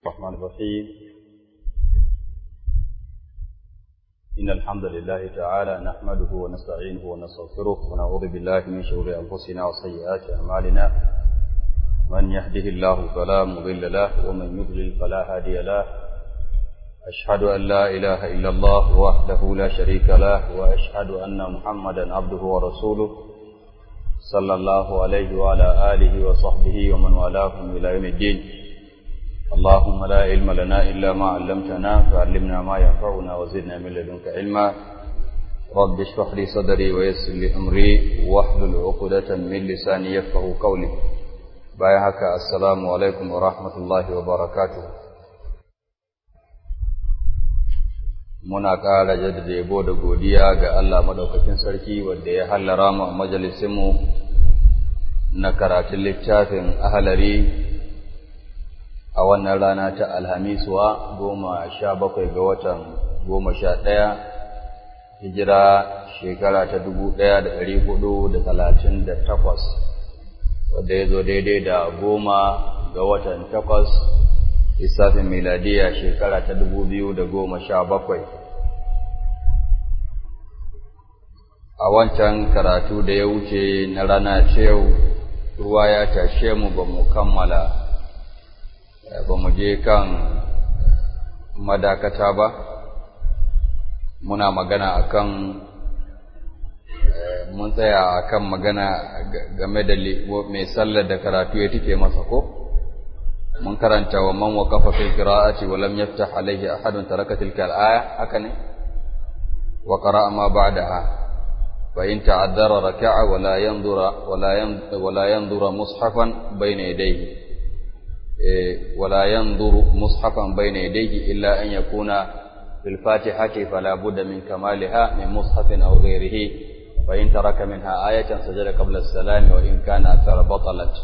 الرحمن الرحيم إن الحمد لله تعالى نحمده ونستعينه ونستغفره ونعوذ بالله من شرور أنفسنا وسيئات أعمالنا من يهده الله فلا مضل له ومن يضلل فلا هادي له أشهد أن لا إله إلا الله وحده لا شريك له وأشهد أن محمدا عبده ورسوله صلى الله عليه وعلى آله وصحبه ومن والاهم إلى يوم الدين اللهم لا علم لنا إلا ما علمتنا فعلمنا ما ينفعنا وزدنا من لدنك علما رب اشرح لي صدري ويسر لي أمري واحلل عقدة من لساني يفقه قولي بايعك السلام عليكم ورحمة الله وبركاته muna ƙara jaddada yabo da godiya ga Allah madaukakin sarki wanda ya hallara mu a majalisinmu na karatun littafin ahalari a wannan rana ta alhamisuwa goma sha bakwai ga watan goma sha ɗaya hijira shekara ta dubu ɗaya da ɗari hudu da talatin da takwas wadda ya zo daidai da goma ga watan takwas lissafin miladiya shekara ta dubu biyu da goma sha bakwai a wancan karatu da ya wuce na rana ce yau ruwa ya tashe mu ba mu kammala ba mu je kan madakata ba muna magana akan mun tsaya akan magana game da mai sallar da karatu ya tike masa ko mun karanta wa man waqafa fil qira'ati wa lam yaftah alayhi ahadun taraka tilka al-aya haka ne wa qara'a ma ba'daha fa in ta'addara raka'a wa la yanzura wa la wa la yanzura mushafan bayna yadayhi ولا ينظر مصحفا بين يديه إلا أن يكون في الفاتحة فلا بد من كمالها من مصحف أو غيره فإن ترك منها آية سجد قبل السلام وإن كان أكثر بطلت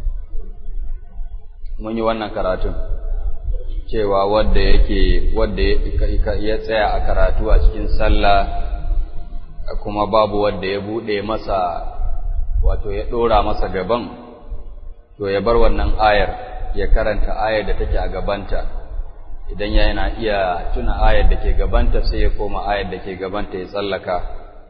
mun yi wannan karatun cewa wadda yake wadda ya tsaya a karatu a cikin sallah kuma babu wadda ya bude masa wato ya dora masa gaban to ya bar wannan ayar ya karanta ayar da take a gabanta idan yana iya tuna ayar da ke gabanta sai ya koma ayar da ke gabanta ya tsallaka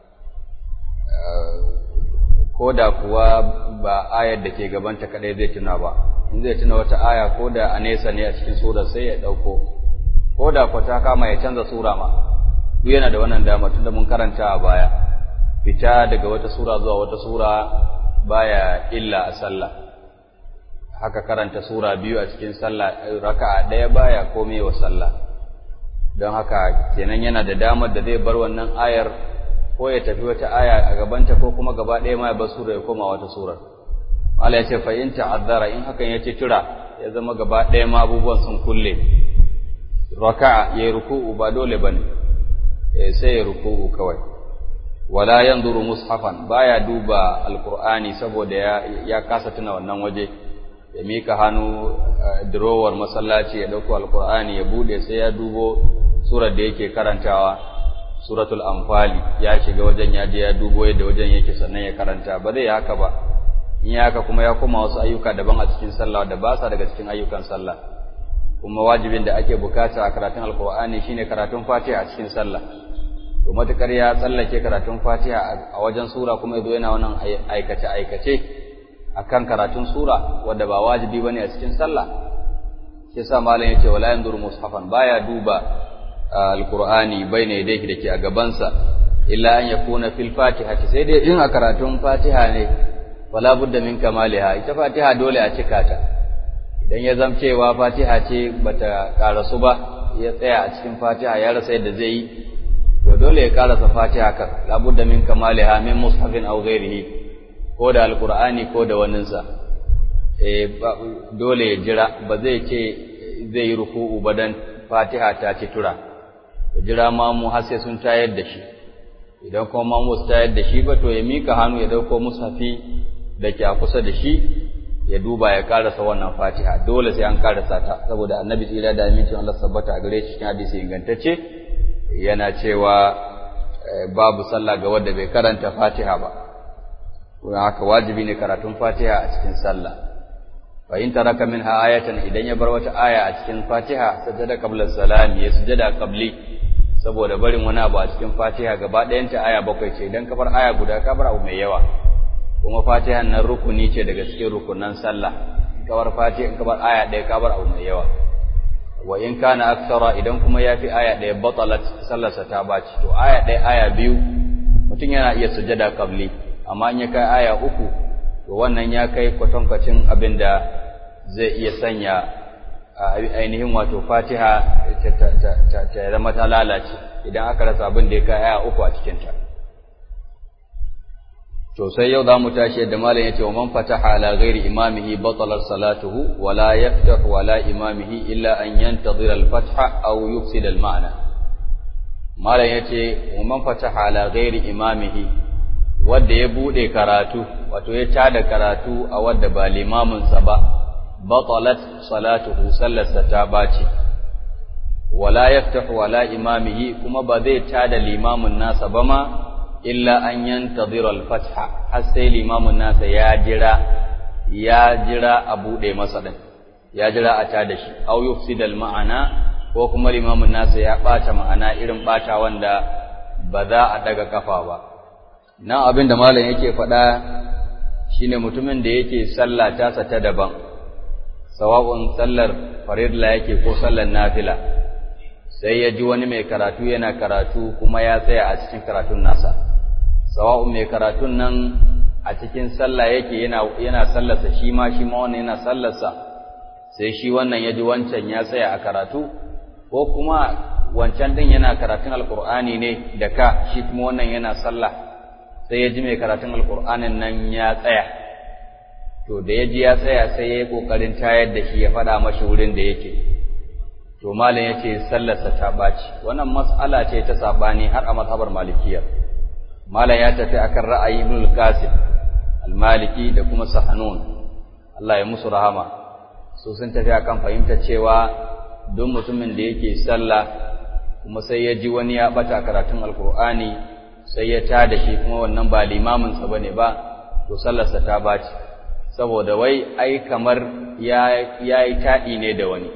ko da kuwa ba ayar da ke gabanta kadai zai tuna ba in zai tuna wata aya ko da a nesa ne a cikin sura sai ya ɗauko ko da kuwa ta kama ya canza sura ma duk yana da wannan dama tunda mun karanta a baya fita daga wata sura zuwa wata sura baya illa a sallah haka karanta sura biyu a cikin sallah raka'a ɗaya baya komai wa sallah don haka kenan yana da damar da zai bar wannan ayar ko ya tafi wata aya a gabanta ko kuma gaba ɗaya ma ya bar sura ya koma wata surar Allah ya ce fa in ta'azzara in hakan ya ce tura ya zama gaba ɗaya ma abubuwan sun kulle raka'a yayi ruku'u ba dole bane sai ya ruku'u kawai wala yanzuru mushafan baya duba alqur'ani saboda ya ya kasa tuna wannan waje ya mika hannu durowar masallaci ya dauko alkur'ani ya bude sai ya dubo surar da yake karantawa suratul anfali ya shiga wajen ya je ya dubo yadda wajen yake sannan ya karanta ba zai haka ba in ya haka kuma ya koma wasu ayyuka daban a cikin sallah da ba sa daga cikin ayyukan sallah kuma wajibin da ake bukata a karatun alkur'ani shine karatun fatiha a cikin sallah to matukar ya tsallake karatun fatiha a wajen sura kuma yazo yana wannan aikace aikace akan karatun sura wanda ba wajibi bane a cikin sallah shi yasa malam yace wala yanzuru mushafan baya duba alqur'ani baina yadayhi dake a gabansa illa an yakuna fil fatihati sai dai in a karatun fatiha ne wala budda min kamaliha ita fatiha dole a cika ta idan ya zamcewa fatiha ce bata karasu ba ya tsaya a cikin fatiha ya rasa yadda zai yi to dole ya karasa fatiha kan la budda min kamaliha min mushafin aw ghairihi ko da alkur'ani ko da waninsa dole ya jira ba zai ce zai yi ruku'u ba dan fatiha ta ci tura ya jira mamu har sai sun tayar da shi idan kuma mamu su tayar da shi ba to ya mika hannu ya dauko mushafi da ke a kusa da shi ya duba ya karasa wannan fatiha dole sai an karasa ta saboda annabi tsira da amincin Allah sabbata a gare shi cikin hadisi ingantacce yana cewa babu sallah ga wanda bai karanta fatiha ba don haka wajibi ne karatun fatiha a cikin sallah fa in taraka minha ayatan idan ya bar wata aya a cikin Fatiha sajada qabla salam ya sujada qabli saboda barin wani abu a cikin Fatiha gaba ɗayan ta aya bakwai ce idan ka bar aya guda ka bar abu mai yawa kuma Fatiha nan rukuni ce daga cikin rukunan sallah in ka bar Fatiha in ka bar aya ɗaya ka bar abu mai yawa wa in kana aksara idan kuma ya fi aya ɗaya batalat sallarsa ta baci to aya ɗaya aya biyu mutum yana iya sujada qabli amma in ya kai aya uku to wannan ya kai kwatankwacin abin da zai iya sanya ainihin wato fatiha ta zama ta lalace idan aka rasa abin da ya kai aya uku a cikinta to sai yau za mu tashi yadda malam ya ce wa man fataha ala ghairi imamihi batalar salatuhu wa la yaftahu ala imamihi illa an yantazira al-fatha aw yufsida al-ma'na malam ya ce wa man fataha ala ghairi imamihi wanda ya bude karatu wato ya tada karatu a wanda ba limamin sa ba batalat salatuhu sallarsa ta baci wala yaftahu ala imamihi kuma ba zai tada limamin nasa ba ma illa an yantazira al-fatha har sai limamin nasa ya jira ya jira a bude masa din ya jira a tada shi aw yufsida al-ma'ana ko kuma limamin nasa ya bata ma'ana irin bata wanda ba za a daga kafa ba nan abin da malam yake faɗa shine mutumin da yake sallah tasa ta daban sawa'un sallar farilla yake ko sallar nafila sai ya ji wani mai karatu yana karatu kuma ya tsaya a cikin karatun nasa sawa'un mai karatun nan a cikin sallah yake yana yana sallarsa shi ma shi ma wannan yana sallarsa sai shi wannan ya ji wancan ya tsaya a karatu ko kuma wancan din yana karatun alqur'ani ne da ka shi kuma wannan yana sallah sai ya ji mai karatun alqur'anin nan ya tsaya to da ya ji ya tsaya sai ya yi kokarin tayar da shi ya faɗa mashi wurin da yake to malam yace sallarsa ta baci wannan mas'ala ce ta sabani har a mazhabar malikiyya malam ya tafi akan ra'ayi ibn al-qasim al-maliki da kuma sahanun Allah ya musu rahama su sun tafi akan fahimta cewa don mutumin da yake sallah kuma sai ya ji wani ya bata karatun alkur'ani sai ya tada shi kuma wannan ba limamin sa bane ba to sallarsa ta baci saboda wai ai kamar ya yayi tadi ne da wani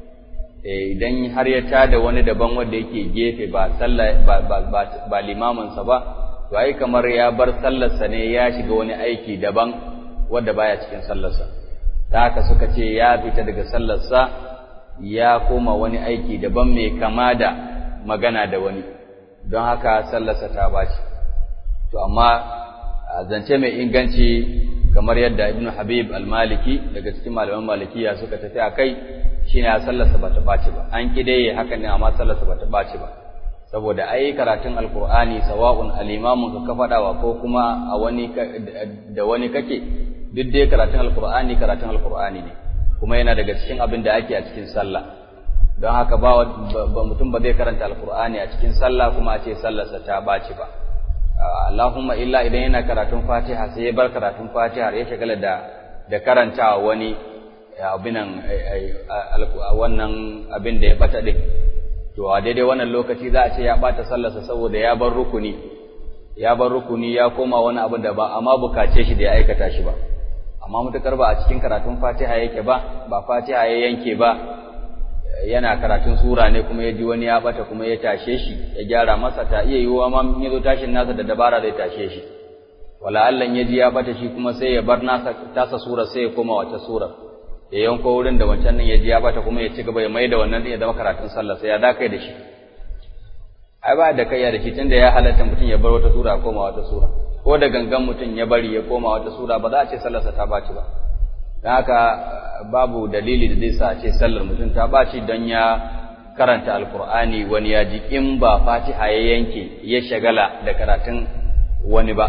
idan har ya tada wani daban wanda yake gefe ba sallah ba ba, ba limamin sa ba to ai kamar ya bar sallarsa ne ya shiga wani aiki daban wanda baya cikin sallarsa da haka suka ce ya fita daga sallarsa ya koma wani aiki daban mai kama da magana da wani don haka sallarsa ta baci to amma zance mai inganci kamar yadda ibnu habib al-maliki daga cikin malaman malikiya suka tafi a kai shine sallarsa bata baci ba an kidaye hakan ne amma sallarsa bata baci ba saboda ai karatun alqur'ani sawa'un al-imamu ka fadawa ko kuma a wani da wani kake duk dai karatun alqur'ani karatun alqur'ani ne kuma yana daga cikin abin da ake a cikin sallah don haka ba mutum ba zai karanta alqur'ani a cikin sallah kuma a ce sallarsa ta baci ba Allahumma illa idan yana karatun Fatiha sai ya bar karatun Fatiha ya shagala da da karantawa wani abinan wannan abin da ya bata din to a daidai wannan lokaci za a ce ya bata sallarsa saboda ya bar rukuni ya bar rukuni ya koma wani abu da ba amma bukace shi da ya aikata shi ba amma mutakar ba a cikin karatun Fatiha yake ba ba Fatiha ya yanke ba yana karatun sura ne kuma ya ji wani ya bata kuma ya tashe shi ya gyara masa ta iya yiwuwa ma in yazo tashin nasa da dabara zai tashe shi wala Allah ya ji ya bata shi kuma sai ya bar nasa tasa sura sai ya koma wata sura ya yanko wurin da wancan nan ya ji ya bata kuma ya ci gaba ya mai da wannan din ya zama karatun sallah sai ya da kai da shi ai ba da kai da shi tunda ya halatta mutum ya bar wata sura ya koma wata sura ko da gangan mutum ya bari ya koma wata sura ba za a ce sallarsa ta baci ba don haka babu dalili da zai sa a ce sallar mutum ta baci don ya karanta alkur'ani wani ya ji in ba fatiha ya yanke ya shagala da karatun wani ba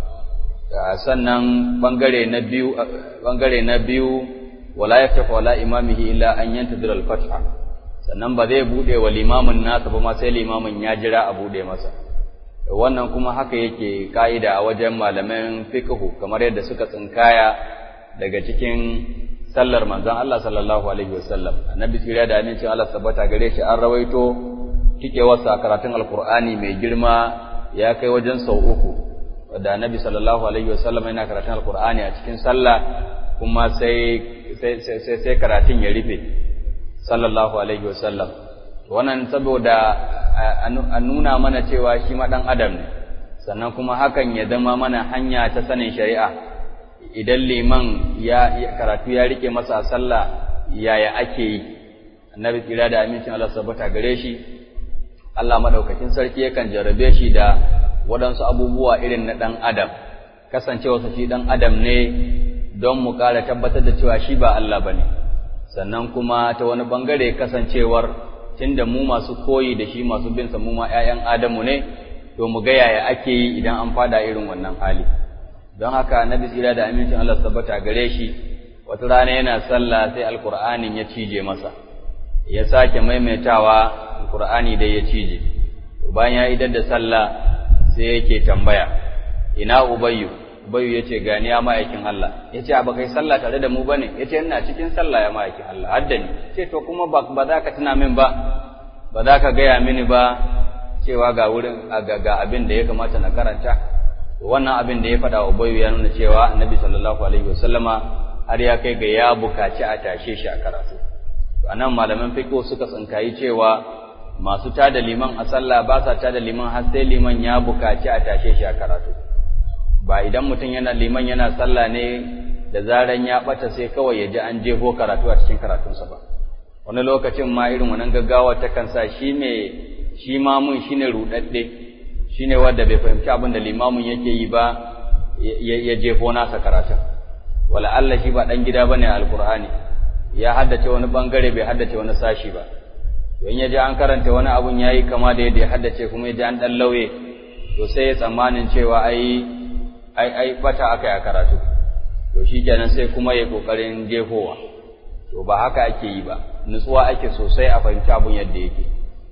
sannan bangare na biyu bangare na biyu wala yaftahu wala imamihi illa an yantadira al-fatha sannan ba zai bude wa limamin nasa ba ma sai limamin ya jira a bude masa wannan kuma haka yake ka'ida a wajen malaman fiqhu kamar yadda suka tsinkaya daga cikin sallar manzon Allah sallallahu alaihi wasallam annabi tsira da amincin Allah tabbata gare shi an rawaito tikewarsa karatun alqur'ani mai girma ya kai wajen sau uku da annabi sallallahu alaihi wasallam yana karatun alqur'ani a cikin sallah kuma sai sai karatun ya rufe sallallahu alaihi wasallam wannan saboda a nuna mana cewa shi ma ɗan adam ne sannan kuma hakan ya zama mana hanya ta sanin shari'a idan liman ya karatu ya rike masa a sallah yaya ake yi annabi tsira da amincin Allah sabbata gare shi Allah madaukakin sarki yakan jarrabe shi da waɗansu abubuwa irin na ɗan adam kasancewa shi ɗan adam ne don mu ƙara tabbatar da cewa shi ba Allah bane sannan kuma ta wani bangare kasancewar tunda mu masu koyi da shi masu bin sa mu ma ƴaƴan adamu ne to mu ga yaya ake yi idan an fada irin wannan hali don haka annabi tsira da amincin Allah tabbata gare shi wata rana yana sallah sai alqur'anin ya cije masa ya sake maimaitawa alqur'ani dai ya cije bayan ya idar da sallah sai yake tambaya ina ubayyu ubayyu yace gani ya ma'aikin Allah yace ba kai sallah tare da mu bane yace ina cikin sallah ya ma'aikin Allah haddani ce to kuma ba za ka tuna min ba ba za ka gaya mini ba cewa ga wurin ga abin da ya kamata na karanta wannan abin da ya faɗa wa Ubayyu ya nuna cewa Annabi sallallahu alaihi wasallama har ya kai ga ya bukaci a tashe shi a karatu anan malaman fiqh suka tsinkayi cewa masu tada liman a sallah ba sa tada liman har sai liman ya bukaci a tashe shi a karatu ba idan mutum yana liman yana sallah ne da zaran ya bata sai kawai ya ji an jefo karatu a cikin karatunsa ba wani lokacin ma irin wannan gaggawa ta kan sa shi mai shi mamun shine rudadde shine wanda bai fahimci abin da limamin yake yi ba ya jefo nasa karatun wala Allah shi ba dan gida bane alqur'ani ya haddace wani bangare bai haddace wani sashi ba don ya ji an karanta wani abun yayi kama da yadda ya haddace kuma ya ji an dan lauye to sai ya tsammanin cewa ai ai ai bata aka yi karatu to shikenan sai kuma ya kokarin jefowa to ba haka ake yi ba nutsuwa ake sosai a fahimci abun yadda yake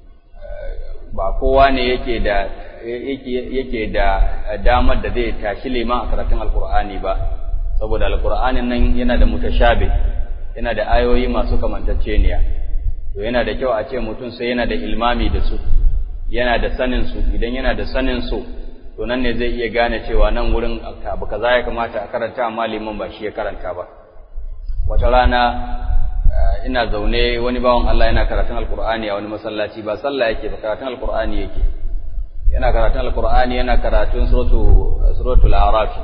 ba kowa ne yake da yake da damar da zai tashi liman a karatun alkur'ani ba saboda alkur'anin nan yana da mutashabe yana da ayoyi masu kamantacceniya to yana da kyau a ce mutum sai yana da ilmami da su yana da sanin su idan yana da sanin su to nan ne zai iya gane cewa nan wurin abu kaza ya kamata a karanta amma liman ba shi ya karanta ba wata rana ina zaune wani bawan Allah yana karatun alkur'ani a wani masallaci ba sallah yake ba karatun alkur'ani yake yana karatun alkur'ani yana karatun suratul arafi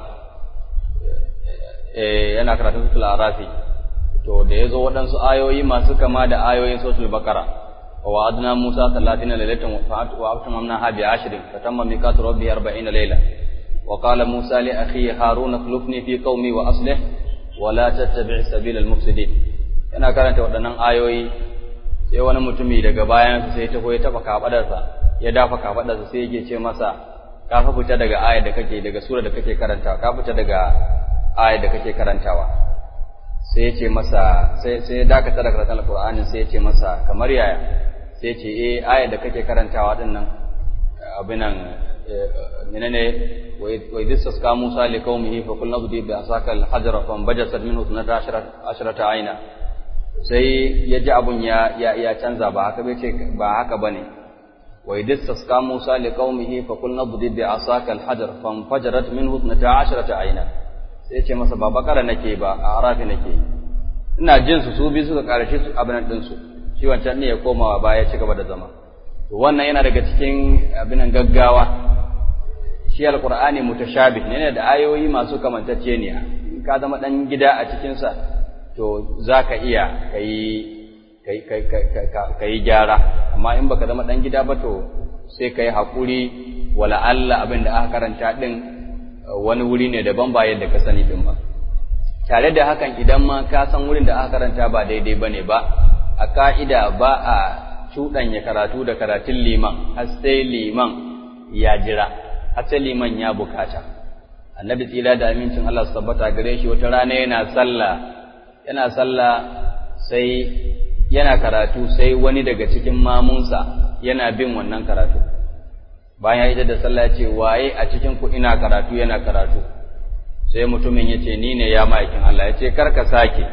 eh yana karatun suratul arafi to da yazo waɗansu ayoyi masu kama da ayoyin suratul baqara wa wa'adna musa 30 laylatan wa atamamna ha bi 10 fatamma miqatu rabbi 40 layla wa qala musa li akhi harun akhlifni fi qaumi wa aslih wa la tattabi' sabila al-mufsidin yana karanta waɗannan ayoyi sai wani mutumi daga bayan sai ta ya taba kafadarsa ya dafa kafadarsa sai yake ce masa ka fa fita daga ayar da kake daga sura da kake karantawa ka fita daga ayar da kake karantawa sai ya ce masa sai sai ya dakata da karatun alqur'ani sai ya ce masa kamar yaya sai ya ce eh ayar da kake karantawa din nan abin nan menene wa idh istasqa Musa li qaumihi fa qulna budi bi asaka al-hajra fa bajasat minhu 12 ashrata ayna sai ya ji abun ya ya canza ba haka bai ce ba haka bane wa idh istasqa Musa li qaumihi fa qulna budi bi asaka al-hajar fa fajarat minhu 12 ayna sai ce masa ba bakara nake ba a arafi nake ina jin su su bi suka karshe su abin din su shi wancan ne ya koma baya ya ci gaba da zama to wannan yana daga cikin abin gaggawa shi alqur'ani mutashabih ne da ayoyi masu kamantacceniya in ka zama dan gida a cikin sa to zaka iya kai kai kai gyara amma in baka zama dan gida ba to sai kai hakuri wala Allah abin da aka karanta din wani wuri ne daban ba yadda ka sani din ba tare da hakan idan ma ka san wurin da aka karanta ba daidai bane ba a ka'ida ba a cuɗanya karatu da karatun liman har sai liman ya jira har sai liman ya bukata annabi tsira da amincin Allah su tabbata gare shi wata rana yana sallah yana sallah sai yana karatu sai wani daga cikin mamunsa yana bin wannan karatu bayan ya da sallah ce waye a cikin ku ina karatu yana karatu sai mutumin ya ce ni ne ya ma'aikin Allah ya ce karka sake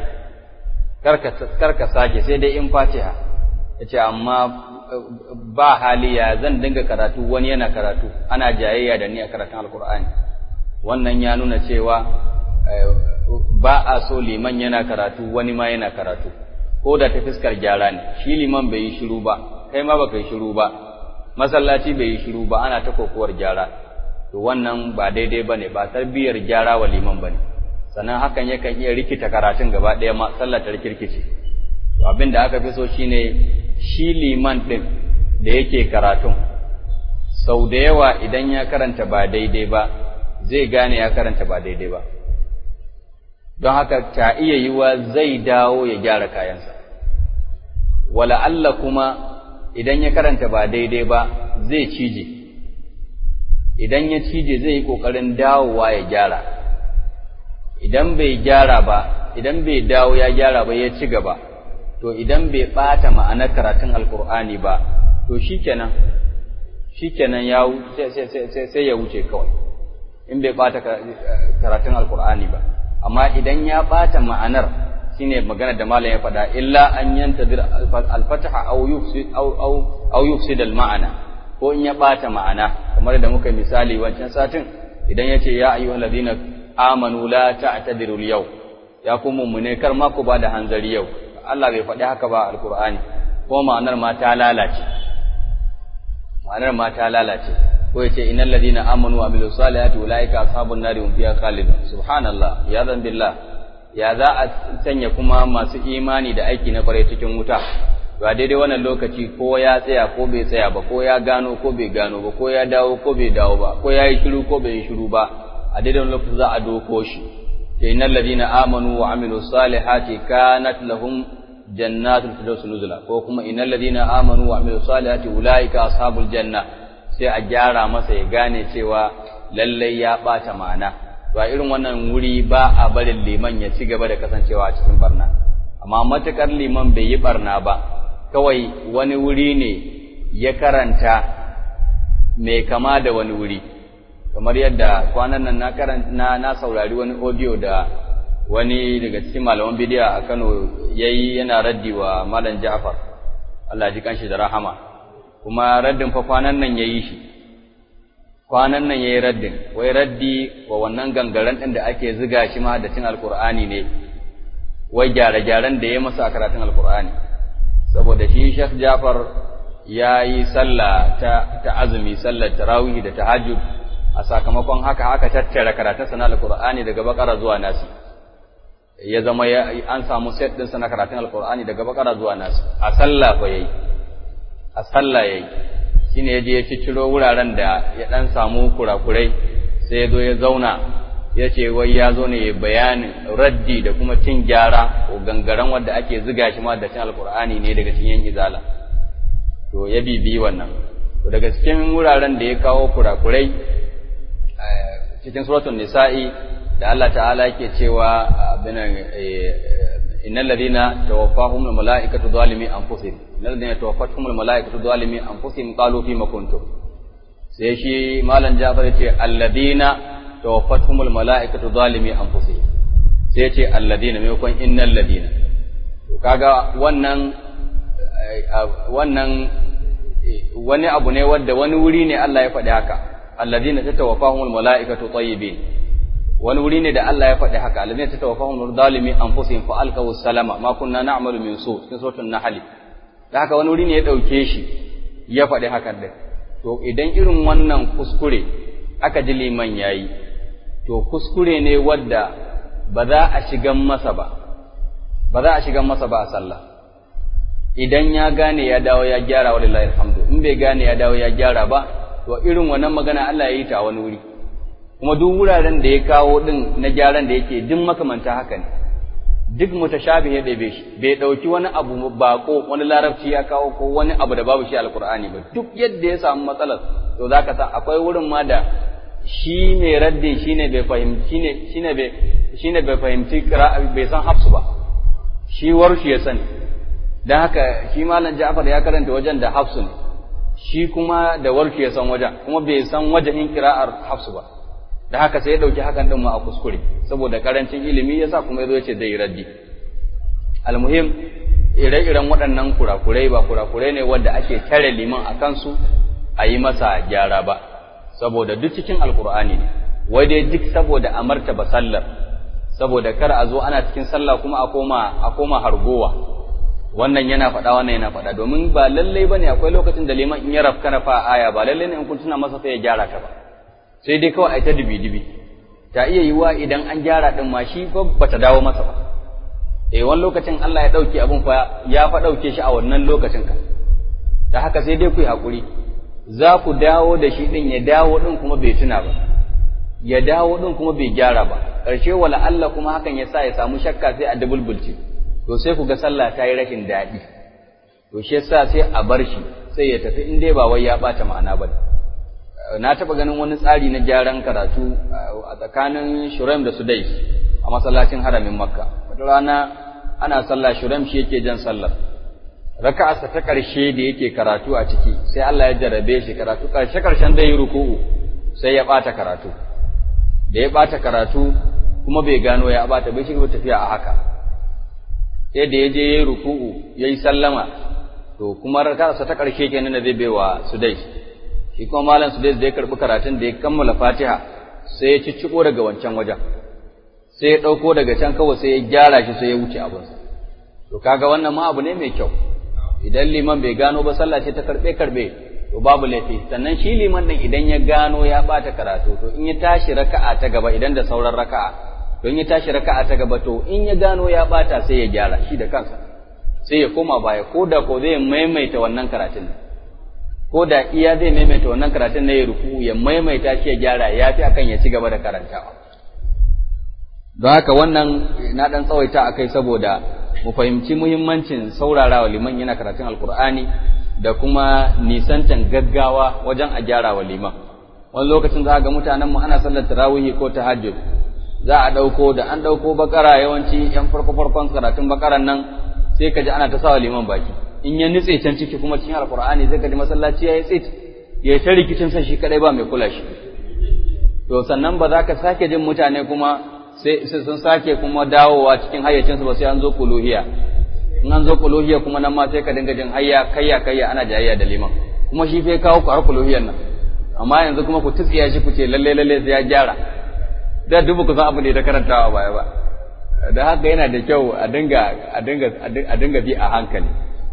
karka sake sai dai in fatiha ya ce amma ba haliya zan dinga karatu wani yana karatu ana jayayya da ni a karatun alkur'ani wannan ya nuna cewa ba a so liman yana karatu wani ma yana karatu ko da ta fiskar gyara ne shi liman bai yi shiru ba kai ma baka yi shiru ba masallaci bai yi shiru ba ana ta kokowar gyara to wannan ba daidai bane ba tarbiyyar gyara wa liman bane sannan hakan yakan iya rikita karatun gaba ɗaya ma sallar ta rikirkice to abin da aka fi so shine shi liman din da yake karatun sau da yawa idan ya karanta ba daidai ba zai gane ya karanta ba daidai ba don haka ta iya yiwa zai dawo ya gyara kayansa wala Allah kuma idan ya karanta ba daidai ba zai cije idan ya cije zai yi ƙoƙarin dawowa ya gyara idan bai gyara ba idan bai dawo ya gyara ba ya ci gaba to idan bai ɓata ma'anar karatun alkur'ani ba to shikenan shikenan ya sai ya wuce kawai in bai ɓata karatun alkur'ani ba amma idan ya ɓata ma'anar shine magana da malam ya faɗa illa an yantadir al-fataha aw yufsid aw aw aw yufsid al-ma'ana ko in ya ɓata ma'ana kamar da muka misali wancan satin idan yace ya ayyuhal ladina amanu la ta'tadiru al-yaw ya ku mummune kar ma ku bada hanzari yau Allah bai faɗi haka ba alqur'ani ko ma'anar ma ta lalace ma'anar ma ta lalace ko yace innal ladina amanu wa amilus salihati ulaika ashabun nari hum fiha khalidun subhanallah ya zan billah ya za a sanya kuma masu imani da aiki na kwarai cikin wuta to a daidai wannan lokaci ko ya tsaya ko bai tsaya ba ko ya gano ko bai gano ba ko ya dawo ko bai dawo ba ko ya yi shiru ko bai yi shiru ba a daidai wannan lokaci za a doko shi ke innal ladina amanu wa amilu salihati kanat lahum jannatul firdaus nuzula ko kuma innal ladina amanu wa amilu salihati ulaika ashabul janna sai a gyara masa ya gane cewa lallai ya bata ma'ana to a irin wannan wuri ba a barin liman ya ci gaba da kasancewa a cikin barna amma matukar liman bai yi barna ba kawai wani wuri ne ya karanta mai kama da wani wuri kamar yadda kwanan nan na karanta na, na saurari wani audio da wani daga cikin malaman bidiya a Kano yayi yana raddi wa Malam Ja'far Allah ji kanshi da rahama kuma raddin fa kwanan nan yayi shi kwanan nan yayi raddin wai raddi wa wannan gangaren din da ake ziga shi ma da cin alqur'ani ne wai gyare-gyaren da ya masa a karatun alqur'ani saboda shi Sheikh Jafar ya yi sallah ta, ta azumi sallar tarawih da tahajjud a sakamakon haka aka tattara karatun sana alqur'ani daga bakara zuwa nasi ya zama ya, an samu set din sana karatun alqur'ani daga bakara zuwa nasi a sallah fa yayi a sallah yayi shine yaje ya cicciro wuraren da ya dan samu kurakurai sai ya zo ya zauna ya ce wai ya zo ne bayanin raddi da kuma cin gyara ko gangaren wanda ake ziga shi ma da cin alkur'ani ne daga cikin izala to ya bibi wannan to daga cikin wuraren da ya kawo kurakurai cikin suratul nisa'i da Allah ta'ala yake cewa abinan innal ladina tawaffahum al malaikatu zalimi anfusihim innal ladina tawaffatuhum al malaikatu zalimi anfusihim qalu fima kuntum sai shi malam Jafar ya ce alladina tawaffatuhumul mala'ikatu zalimi anfusihim sai ce alladina maimakon innal ladina to kaga wannan wannan wani abu ne wanda wani wuri ne Allah ya faɗi haka alladina tatawaffahumul mala'ikatu tayyibin wani wuri ne da Allah ya faɗi haka alladina tatawaffahumul zalimi anfusihim fa alqaw salama ma kunna na'malu min su cikin suratul nahl da haka wani wuri ne ya dauke shi ya faɗi hakan din to idan irin wannan kuskure aka ji liman yayi to kuskure ne wadda ba za a shigan masa ba ba za a shigan masa ba a sallah idan ya gane ya dawo ya gyara wa lillahi alhamdu in bai gane ya dawo ya gyara ba to irin wannan magana Allah ya yi ta wani wuri kuma duk wuraren da ya kawo din na gyaran da yake duk makamanta haka ne duk mutashabihi da bai shi bai dauki wani abu bako wani larabci ya kawo ko wani abu da babu shi alqur'ani ba duk yadda ya samu matsalar to zaka san akwai wurin ma da shi mai raddi shine bai fahimci shine shine bai shine bai fahimci bai san hafsu ba shi warshi ya sani dan haka shi malam Ja'far ya karanta wajen da hafsu ne shi kuma da warshi ya san wajen kuma bai san wajen kira'ar hafsu ba da haka sai ya dauki hakan din ma a kuskure saboda karancin ilimi yasa kuma yazo yace zai raddi almuhim ire-iren waɗannan kurakurai ba kurakurai ne wanda ake tare liman a kansu a yi masa gyara ba saboda duk cikin alkur'ani ne wai dai duk saboda a martaba sallar saboda kar a zo ana cikin sallah kuma a koma a koma hargowa wannan yana faɗa wannan yana faɗa domin ba lallai bane akwai lokacin da liman in ya rafka na fa aya ba lallai ne in kun tuna masa sai ya gyara ta ba sai dai kawai ai ta dibi dibi ta iya yiwa idan an gyara din ma shi ba bata dawo masa ba eh wani lokacin Allah ya dauke abun fa ya fa dauke shi a wannan lokacin ka da haka sai dai ku yi hakuri za ku dawo da shi din ya dawo din kuma bai tuna ba ya dawo din kuma bai gyara ba ƙarshe wala Allah kuma hakan ya sa ya samu shakka sai a dubulbulce to sai ku ga sallah ta yi rashin daɗi to shi yasa sai a bar shi sai ya tafi in dai ba wai ya ɓata ma'ana ba na taɓa ganin wani tsari na gyaran karatu a tsakanin Shuraim da Sudais a masallacin haramin Makka wata rana ana sallah Shuraim shi yake jan sallar raka'arsa ta ƙarshe da yake karatu a ciki sai Allah ya jarabe shi karatu ƙarshe ƙarshen da yi ruku'u sai ya ɓata karatu da ya ɓata karatu kuma bai gano ya ɓata bai shiga tafiya a haka sai da ya je ya yi ruku'u ya yi sallama to kuma raka'arsa ta ƙarshe kenan da zai baiwa Sudais shi kuma malam Sudais da ya karɓi karatun da ya kammala Fatiha sai ya cicciko daga wancan wajen sai ya ɗauko daga can kawai sai ya gyara shi sai ya wuce abinsa to kaga wannan ma abu ne mai kyau idan liman bai gano ba sallah ce ta karɓe karɓe to babu laifi sannan shi liman din idan ya gano ya ɓata karatu to in ya tashi raka'a ta gaba idan da sauran raka'a to in ya tashi raka'a ta gaba to in ya gano ya ɓata sai ya gyara shi da kansa sai ya koma baya ko da ko zai maimaita wannan karatun ko da iya zai maimaita wannan karatun na ya ruku ya maimaita shi ya gyara ya fi akan ya ci gaba da karantawa don haka wannan na ɗan tsawaita a kai saboda mu fahimci muhimmancin saurarawa liman yana karatun alkur'ani da kuma nisantan gaggawa wajen a gyara wa liman wani lokacin za a ga mutanen mu ana sallar tarawihi ko tahajjud za a ɗauko da an ɗauko bakara yawanci yan farko farkon karatun bakaran nan sai ka ji ana ta sawa liman baki in ya nutse can ciki kuma cikin alkur'ani zai ka ji masallaci ya yi tsit ya ta rikicin sa shi kadai ba mai kula shi to sannan ba za ka sake jin mutane kuma sai sun sake kuma dawowa cikin hayyacinsu ba sai an zo kuluhiya in an zo kuluhiya kuma nan ma sai ka dinga jin hayya kayya kayya ana jayayya da liman kuma shi fa kawo ku har kuluhiyan nan amma yanzu kuma ku tsiya shi ku ce lalle lalle sai ya gyara da dubu ku san abu ne da karantawa baya ba da haka yana da kyau a dinga a dinga a dinga bi a hankali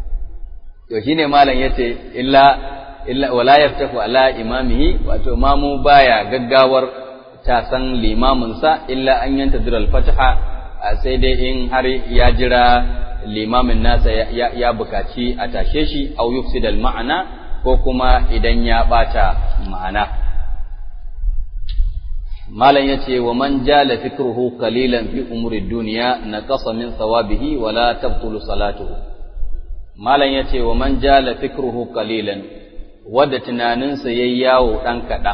to shine malam yace illa illa wala yaftahu ala imamihi wato mamu baya gaggawar ta san limaminsa illa an yanta diral fataha sai dai in har ya jira limamin nasa ya bukaci a tashe shi au yufsidal ma'ana ko kuma idan ya bata ma'ana malam yace wa man jala fikruhu qalilan fi umuri dunya naqasa min thawabihi wa la tabtulu salatuhu malam yace wa man jala fikruhu qalilan wadda tunaninsa yayi yawo dan kadan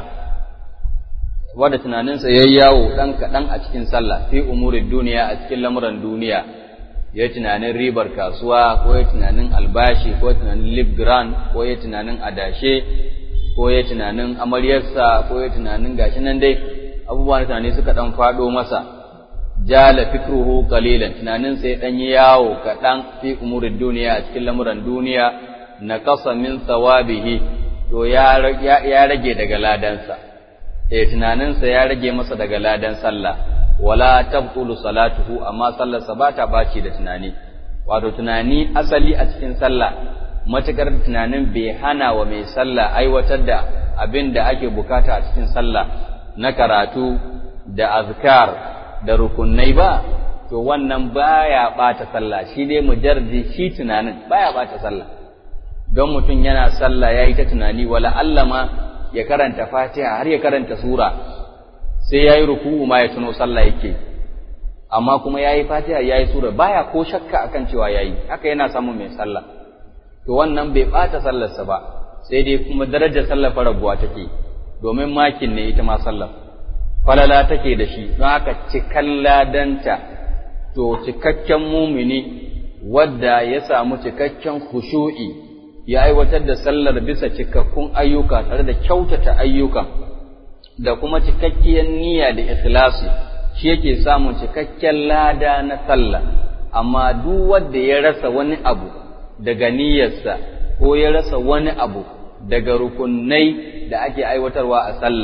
wadda tunaninsa ya yi yawo ɗan kaɗan a cikin sallah fi umurin duniya a cikin lamuran duniya ya tunanin ribar kasuwa ko ya tunanin albashi ko ya tunanin lip grand ko ya tunanin adashe ko ya tunanin amaryarsa ko ya tunanin gashi nan dai abubuwan tunani suka ɗan faɗo masa jala fikruhu qalilan tunaninsa ya ɗan yi yawo kaɗan fi umurin duniya a cikin lamuran duniya na kasa min thawabihi to ya rage daga ladansa eh tunaninsa ya rage masa daga ladan sallah wala tabtulu salatuhu amma sallarsa ba ta baci da tunani wato tunani asali a cikin sallah matukar tunanin bai hana wa mai sallah aiwatar da abin da ake bukata a cikin sallah na karatu da azkar da rukunai ba to wannan baya bata sallah shi dai mujardi shi tunanin baya bata sallah don mutum yana sallah yayi ta tunani wala allama ya karanta fatiha har ya karanta sura sai ya yi ruku'u ma ya tuno sallah yake amma kuma ya yi fatiha ya yi sura baya ko shakka akan cewa ya yi haka yana samun mai sallah to wannan bai ɓata sallarsa ba sai dai kuma darajar sallar farabuwa take domin makin ne ita ma sallar falala take da shi don haka cikan ladanta to cikakken mumini wadda ya samu cikakken khushu'i ya aiwatar da sallar bisa cikakkun ayyuka tare da kyautata ayyukan da kuma cikakkiyar niyya da ikhlasi shi yake samun cikakken lada na sallah amma duk wanda ya rasa wani abu daga niyyarsa ko ya rasa wani abu daga rukunai da ake aiwatarwa a sallah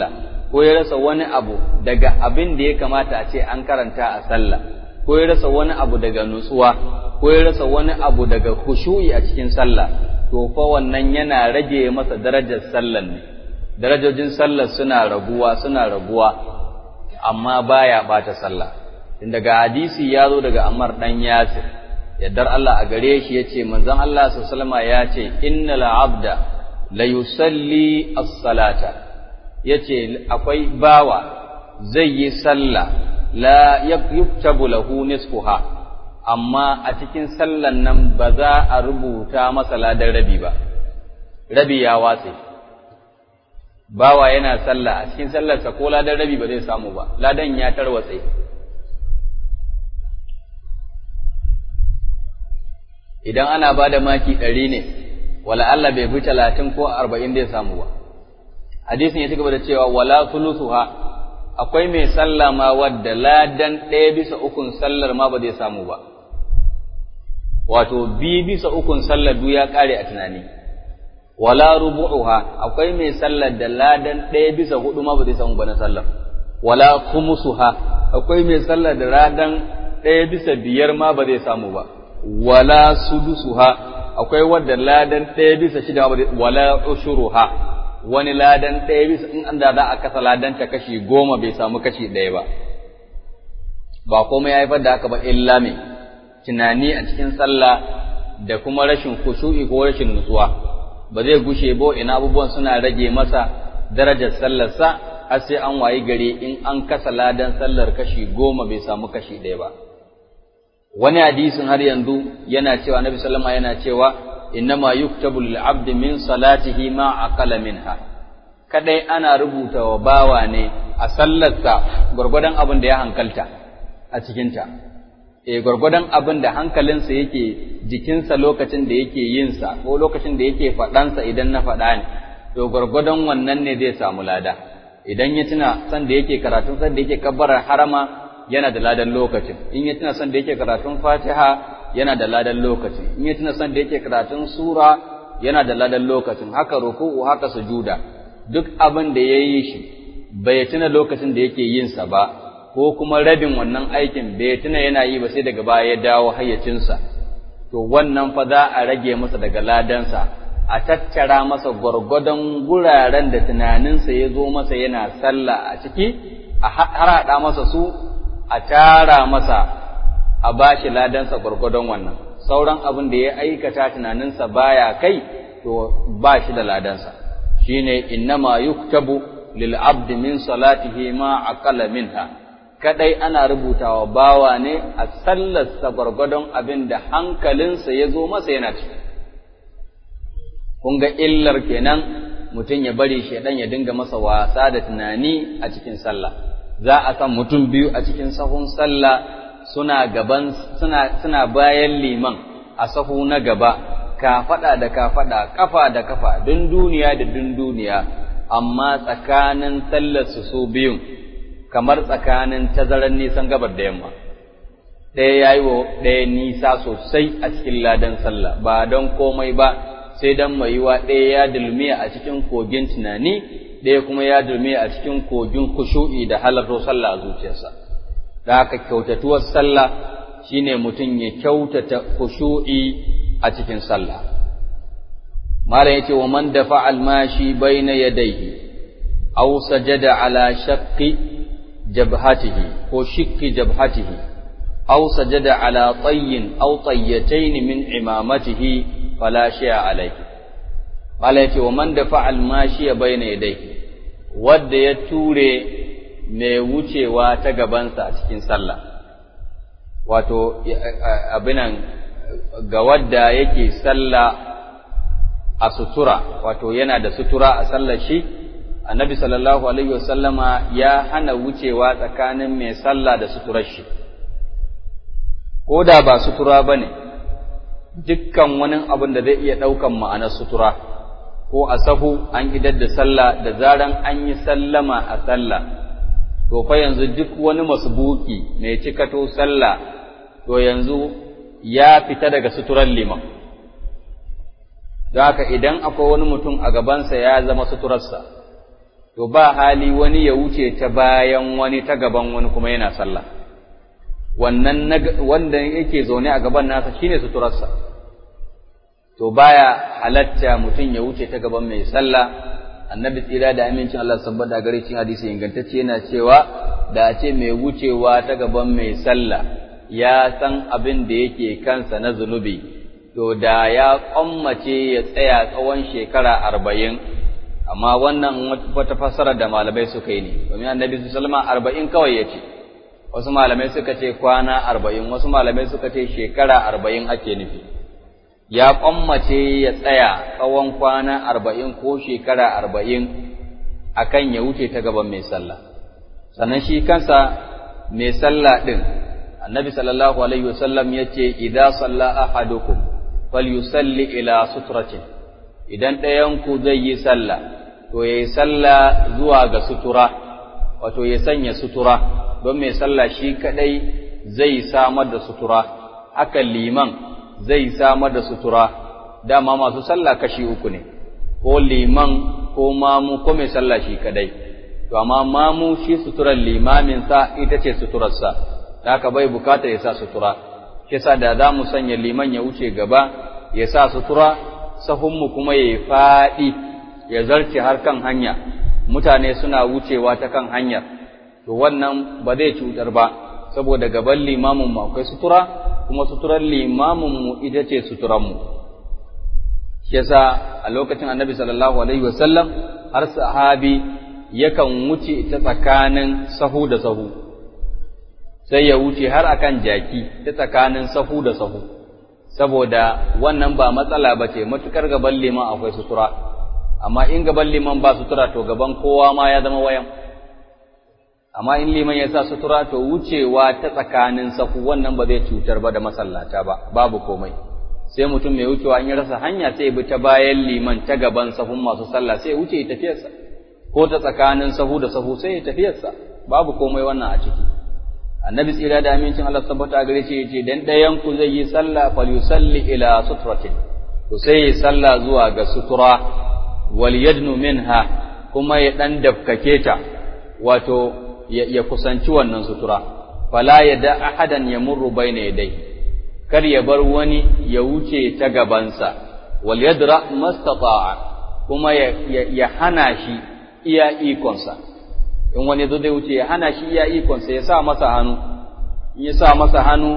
ko ya rasa wani abu daga abin da ya kamata a ce an karanta a sallah ko ya rasa wani abu daga nutsuwa ko ya rasa wani abu daga khushu'i a cikin sallah to fa wannan yana rage masa darajar sallar ne darajojin sallar suna raguwa suna raguwa amma baya bata sallah daga hadisi ya zo daga Ammar dan Yasir yaddar Allah a gare shi yace manzon Allah sallallahu alaihi wasallam ya ce innal abda la yusalli as-salata yace akwai bawa zai yi sallah la yuktabu lahu nisfuha amma a cikin sallan nan ba za a rubuta masa ladan rabi ba rabi ya watse bawa yana sallah a cikin sallarsa ko ladan rabi ba zai samu ba ladan ya tarwatse idan ana ba da maki ɗari ne wala Allah bai fi talatin ko arba'in zai samu ba hadisin ya ci gaba da cewa wala sulusuha akwai mai sallah ma wadda ladan ɗaya bisa ukun sallar ma ba zai samu ba wato bi bisa ukun sallar du ya ƙare a tunani wala rubu'uha akwai mai sallar da ladan ɗaya bisa hudu ma ba zai samu ba na sallar wala khumusuha akwai mai sallar da ladan ɗaya bisa biyar ma ba zai samu ba wala sudusuha akwai wadda ladan ɗaya bisa shida ma ba zai wala ushuruha wani ladan ɗaya bisa in an da za a kasa ladan ta kashi goma bai samu kashi ɗaya ba ba komai ya haifar da haka ba illa mai tunani a cikin sallah da kuma rashin kushu'i ko rashin nutsuwa ba zai gushe ba ina abubuwan suna rage masa darajar sallarsa har sai an wayi gari in an kasa ladan sallar kashi goma bai samu kashi ɗaya ba wani hadisin har yanzu yana cewa nabi sallama yana cewa innama yuktabu lil abdi min salatihi ma aqala minha kadai ana rubuta wa bawa ne a sallarsa gurgurdan abin da ya hankalta a cikinta eh gurgurdan abin da hankalinsa yake jikinsa lokacin da yake yin sa ko lokacin da yake faɗansa idan na faɗa ne to gurgurdan wannan ne zai samu lada idan ya tuna san da yake karatun san da yake kabbarar harama yana da ladan lokacin in ya tuna san da yake karatun fatiha yana da ladan lokacin in ya tuna san da yake karatun sura yana da ladan lokacin haka ruku'u haka sujuda duk abin da yayi shi bai tuna lokacin da yake yin sa ba ko kuma rabin wannan aikin bai tuna yana yi ba sai daga baya ya dawo hayyacinsa to wannan fa za a rage masa daga ladansa a tattara masa gwargwadon guraren da tunaninsa ya zo masa yana sallah a ciki a harhaɗa masa su a tara masa a bashi ladansa gwargwadon wannan sauran abin da ya aikata tunaninsa baya kai to ba shi da ladansa shine innama yuktabu lil abdi min salatihi ma aqala minha kadai ana rubutawa bawa ne a sallarsa gwargwadon abin da hankalinsa ya zo masa yana ciki kun ga illar kenan mutum ya bari shaidan ya dinga masa wasa da tunani a cikin sallah za a san mutum biyu a cikin sahun sallah suna gaban suna suna bayan liman a sahu na gaba kafada da kafada kafa da kafa dun duniya da dun duniya amma tsakanin sallar su su biyun kamar tsakanin tazarar nisan gabar da yamma ɗaya ya yi wa ɗaya nisa sosai a cikin ladan sallah ba don komai ba sai don mai yiwa ɗaya ya dulmiya a cikin kogin tunani ɗaya kuma ya dulmiya a cikin kogin kushu'i da halarto sallah a zuciyarsa da haka kyautatuwar sallah shine mutum ya kyautata kushu'i a cikin sallah malam yace wa man dafa almashi baina yadayhi aw sajada ala shaqqi jabhatihi ko shikki jabhatihi aw sajada ala tayyin aw tayyatayn min imamatihi fala shay'a alayhi malam yace wa man dafa almashi baina yadayhi wanda ya ture mai wucewa ta gabansa a cikin sallah wato abinan ga wadda yake sallah a sutura wato yana da sutura a sallar shi annabi sallallahu alaihi wasallama ya hana wucewa tsakanin mai sallah da suturar shi ko da ba sutura ba ne dukkan wani abin da zai iya ɗaukan ma'anar sutura ko a sahu an idar da sallah da zaran an yi sallama a sallah to fa yanzu duk wani masbuki mai cikato sallah to yanzu ya fita daga suturar liman don haka idan akwai wani mutum a gabansa ya zama suturarsa to ba hali wani ya wuce ta bayan wani ta gaban wani kuma yana sallah wannan wanda yake zaune a gaban nasa shine suturarsa to baya halatta mutum ya wuce ta gaban mai sallah annabi tsira da amincin Allah sabbata gare cin hadisi ingantacce yana cewa da a ce mai wucewa ta gaban mai sallah ya san abin da yake kansa na zunubi to da ya kwammace ya tsaya tsawon shekara arba'in amma wannan wata fassara da malamai suka yi ne domin annabi sallama arba'in kawai ya ce wasu malamai suka ce kwana arba'in wasu malamai suka ce shekara arba'in ake nufi ya kwammace ya tsaya tsawon kwana arba'in ko shekara arba'in akan ya wuce ta gaban mai sallah sannan shi kansa mai sallah ɗin annabi sallallahu alaihi wasallam ya ce idan salla ahadukum falyusalli ila sutratin idan ɗayanku zai yi sallah to ya yi sallah zuwa ga sutura wato ya sanya sutura don mai sallah shi kaɗai zai samar da sutura haka liman zai samar da sutura dama masu sallah kashi uku ne ko liman ko mamu ko mai sallah shi kaɗai to amma mamu shi suturar limaminsa ita ce suturarsa da haka bai bukata ya sa sutura shi sa da za mu sanya liman ya wuce gaba ya sa sutura sahunmu kuma ya yi faɗi ya zarce har kan hanya mutane suna wucewa ta kan hanyar to wannan ba zai cutar ba saboda gaban limamin mu akwai sutura kuma suturar limamin mu ita ce suturan mu shi yasa a lokacin annabi sallallahu alaihi wasallam har sahabi yakan wuce ta tsakanin sahu da sahu sai ya wuce har akan jaki ta tsakanin sahu da sahu saboda wannan ba matsala ba ce matukar gaban liman akwai sutura amma in gaban liman ba sutura to gaban kowa ma ya zama wayan amma in liman ya sa sutura to wucewa ta tsakanin sahu wannan ba zai cutar ba da masallata ba babu komai sai mutum mai wucewa in ya rasa hanya sai ya bi ta bayan liman ta gaban sahun masu sallah sai ya wuce ya tafiyarsa ko ta tsakanin sahu da sahu sai ya tafiyarsa babu komai wannan a ciki annabi tsira da amincin Allah tabbata gare shi yace dan dayan ku zai yi sallah falyusalli ila sutratin to sai yi sallah zuwa ga sutura wal yadnu minha kuma ya dan dafkake ta wato ya kusanci wannan sutura fala yada ahadan yamurru baina yadayhi kar ya bar wani ya wuce ta gabansa wal yadra mastata'a kuma ya hana shi iya ikonsa in wani zo zai wuce ya hana shi iya ikonsa ya sa masa hannu in ya sa masa hannu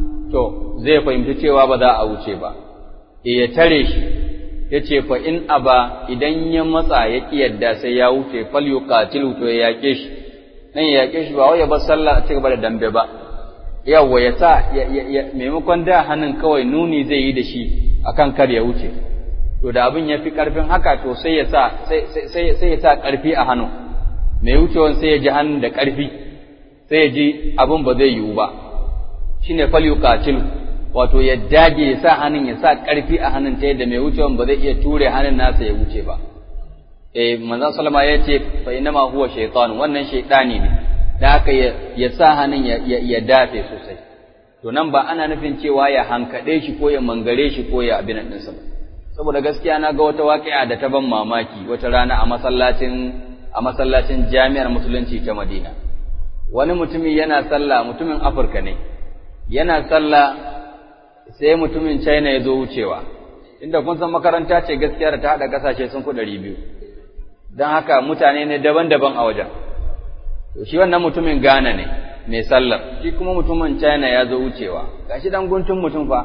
to zai fahimci cewa ba za a wuce ba e ya tare shi ya ce fa in aba idan ya matsa ya ƙi yadda sai ya wuce fal yuqatilu to ya yaƙe shi nan ya yaƙe shi ba wai ya bar sallah a cigaba da dambe ba yawwa ya sa maimakon da hannun kawai nuni zai yi da shi akan kar ya wuce to da abin ya fi ƙarfin haka to sai ya sa sai ya sa ƙarfi a hannu mai wucewan sai ya ji hannun da ƙarfi sai ya ji abin ba zai yiwu ba shi ne fal yuqatil wato ya dage ya sa hannun ya sa ƙarfi a hannun ta yadda mai wucewan ba zai iya ture hannun nasa ya wuce ba eh manzon sallama ya ce fa inama huwa shaytan wannan shaytani ne da haka ya sa hannun ya dafe sosai to nan ba ana nufin cewa ya hankade shi ko ya mangare shi ko ya abin ɗinsa ba saboda gaskiya na ga wata waƙi'a da ta ban mamaki wata rana a masallacin a masallacin jami'ar musulunci ta Madina wani mutumi yana sallah mutumin Afirka ne yana sallah sai mutumin China ya zo wucewa inda kun san makaranta ce gaskiya da ta haɗa ƙasashe sun ku ɗari biyu don haka mutane ne daban-daban a wajen to shi wannan mutumin Ghana ne mai sallar shi kuma mutumin China ya zo wucewa gashi dan guntun mutum fa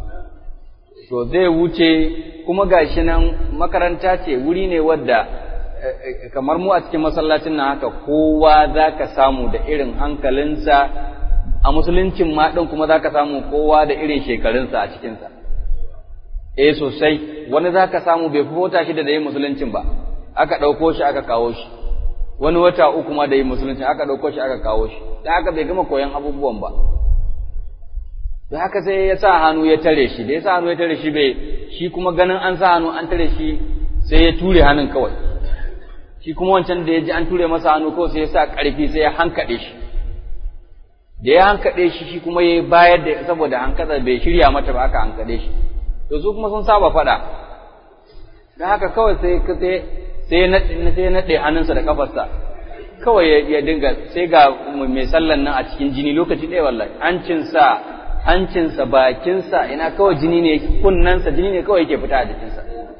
to zai wuce kuma gashi nan makaranta ce wuri ne wadda kamar mu a cikin masallacin nan haka kowa za ka samu da irin hankalinsa a musuluncin ma ɗin kuma za ka samu kowa da irin shekarunsa a cikinsa eh sosai wani za ka samu bai fi wata shida da yin musuluncin ba aka ɗauko shi aka kawo shi wani wata uku ma da yin musuluncin aka ɗauko shi aka kawo shi da haka bai gama koyon abubuwan ba da haka sai ya sa hannu ya tare shi da ya sa hannu ya tare shi bai shi kuma ganin an sa hannu an tare shi sai ya ture hannun kawai shi kuma wancan da ya ji an ture masa hannu kawai sai ya sa ƙarfi sai ya hankaɗe shi da ya hankaɗe shi shi kuma ya bayar da saboda hankasa bai shirya mata ba aka hankaɗe shi to su kuma sun saba faɗa da haka kawai sai sai sai na sai naɗe hannunsa da kafarsa kawai ya dinga sai ga mai sallan nan a cikin jini lokaci ɗaya wallahi hancinsa hancinsa bakinsa ina kawai jini ne kunnansa jini ne kawai yake fita a jikinsa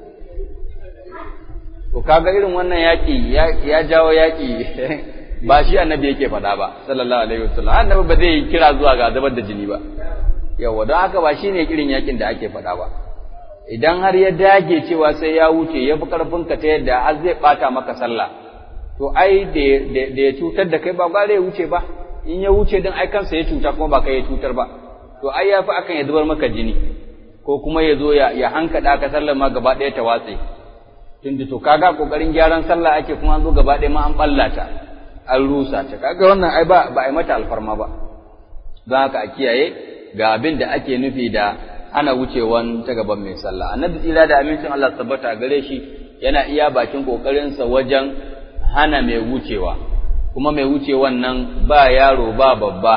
to kaga irin wannan yaƙi ya jawo yaƙi ba shi annabi yake faɗa ba sallallahu alaihi wasallam annabi ba zai kira zuwa ga zubar da jini ba yawa don haka ba shine irin yaƙin da ake faɗa ba idan har ya dage cewa sai ya wuce ya fi ƙarfinka ta yadda har zai ɓata maka sallah to ai da ya cutar da kai ba gware ya wuce ba in ya wuce din ai kansa ya cuta kuma ba kai ya cutar ba to ai ya fi akan ya zubar maka jini ko kuma ya zo ya hankaɗa ka sallar ma gaba ɗaya ta watse tunda to kaga kokarin gyaran sallah ake kuma an zo gaba ɗaya ma an ɓallata an rusa ta kaga wannan ai ba ba ai mata alfarma ba don haka a kiyaye ga abin da ake nufi da ana wucewan ta gaban mai sallah annabi tsira da amincin Allah tabbata gare shi yana iya bakin kokarinsa wajen hana mai wucewa kuma mai wucewan nan ba yaro ba babba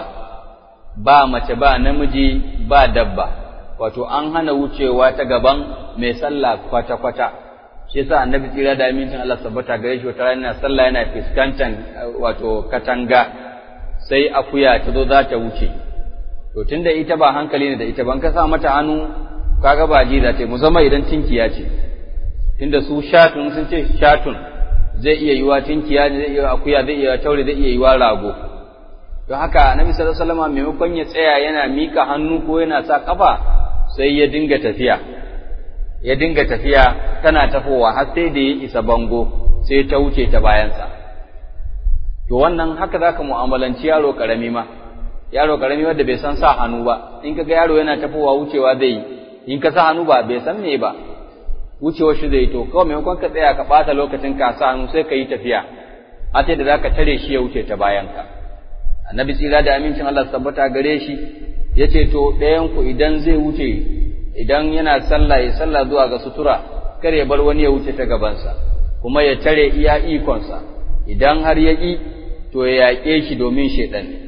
ba mace ba namiji ba dabba wato an hana wucewa ta gaban mai sallah kwata kwata shi yasa annabi tsira da amincin Allah tabbata gare shi wata rana sallah yana fuskantar wato katanga sai akuya ta zo za ta wuce to tunda ita ba hankali ne da ita ban ka sa mata hannu kaga ba ji za ta yi musamman idan tinkiya ce tunda su shatun sun ce shatun zai iya yiwa tinkiya zai iya akuya zai iya taure zai iya yiwa rago don haka annabi sallallahu alaihi wasallam maimakon ya tsaya yana mika hannu ko yana sa kafa sai ya dinga tafiya ya dinga tafiya tana tafowa har sai da ya isa bango sai ta wuce ta bayansa to wannan haka zaka mu'amalanci yaro karami ma yaro karami wanda bai san sa hannu ba in kaga yaro yana tafowa wucewa zai yi in ka sa hannu ba bai san me ba wucewa shi zai to kawai maimakon ka tsaya ka bata lokacin ka sa hannu sai ka yi tafiya a da zaka tare shi ya wuce ta bayan ka annabi tsira da amincin Allah tabbata gare shi yace to ɗayan ku idan zai wuce idan yana sallah ya sallah zuwa ga sutura kar ya bar wani ya wuce ta gabansa kuma ya tare iya ikonsa idan har ya ƙi to ya yaƙe shi domin shaiɗan ne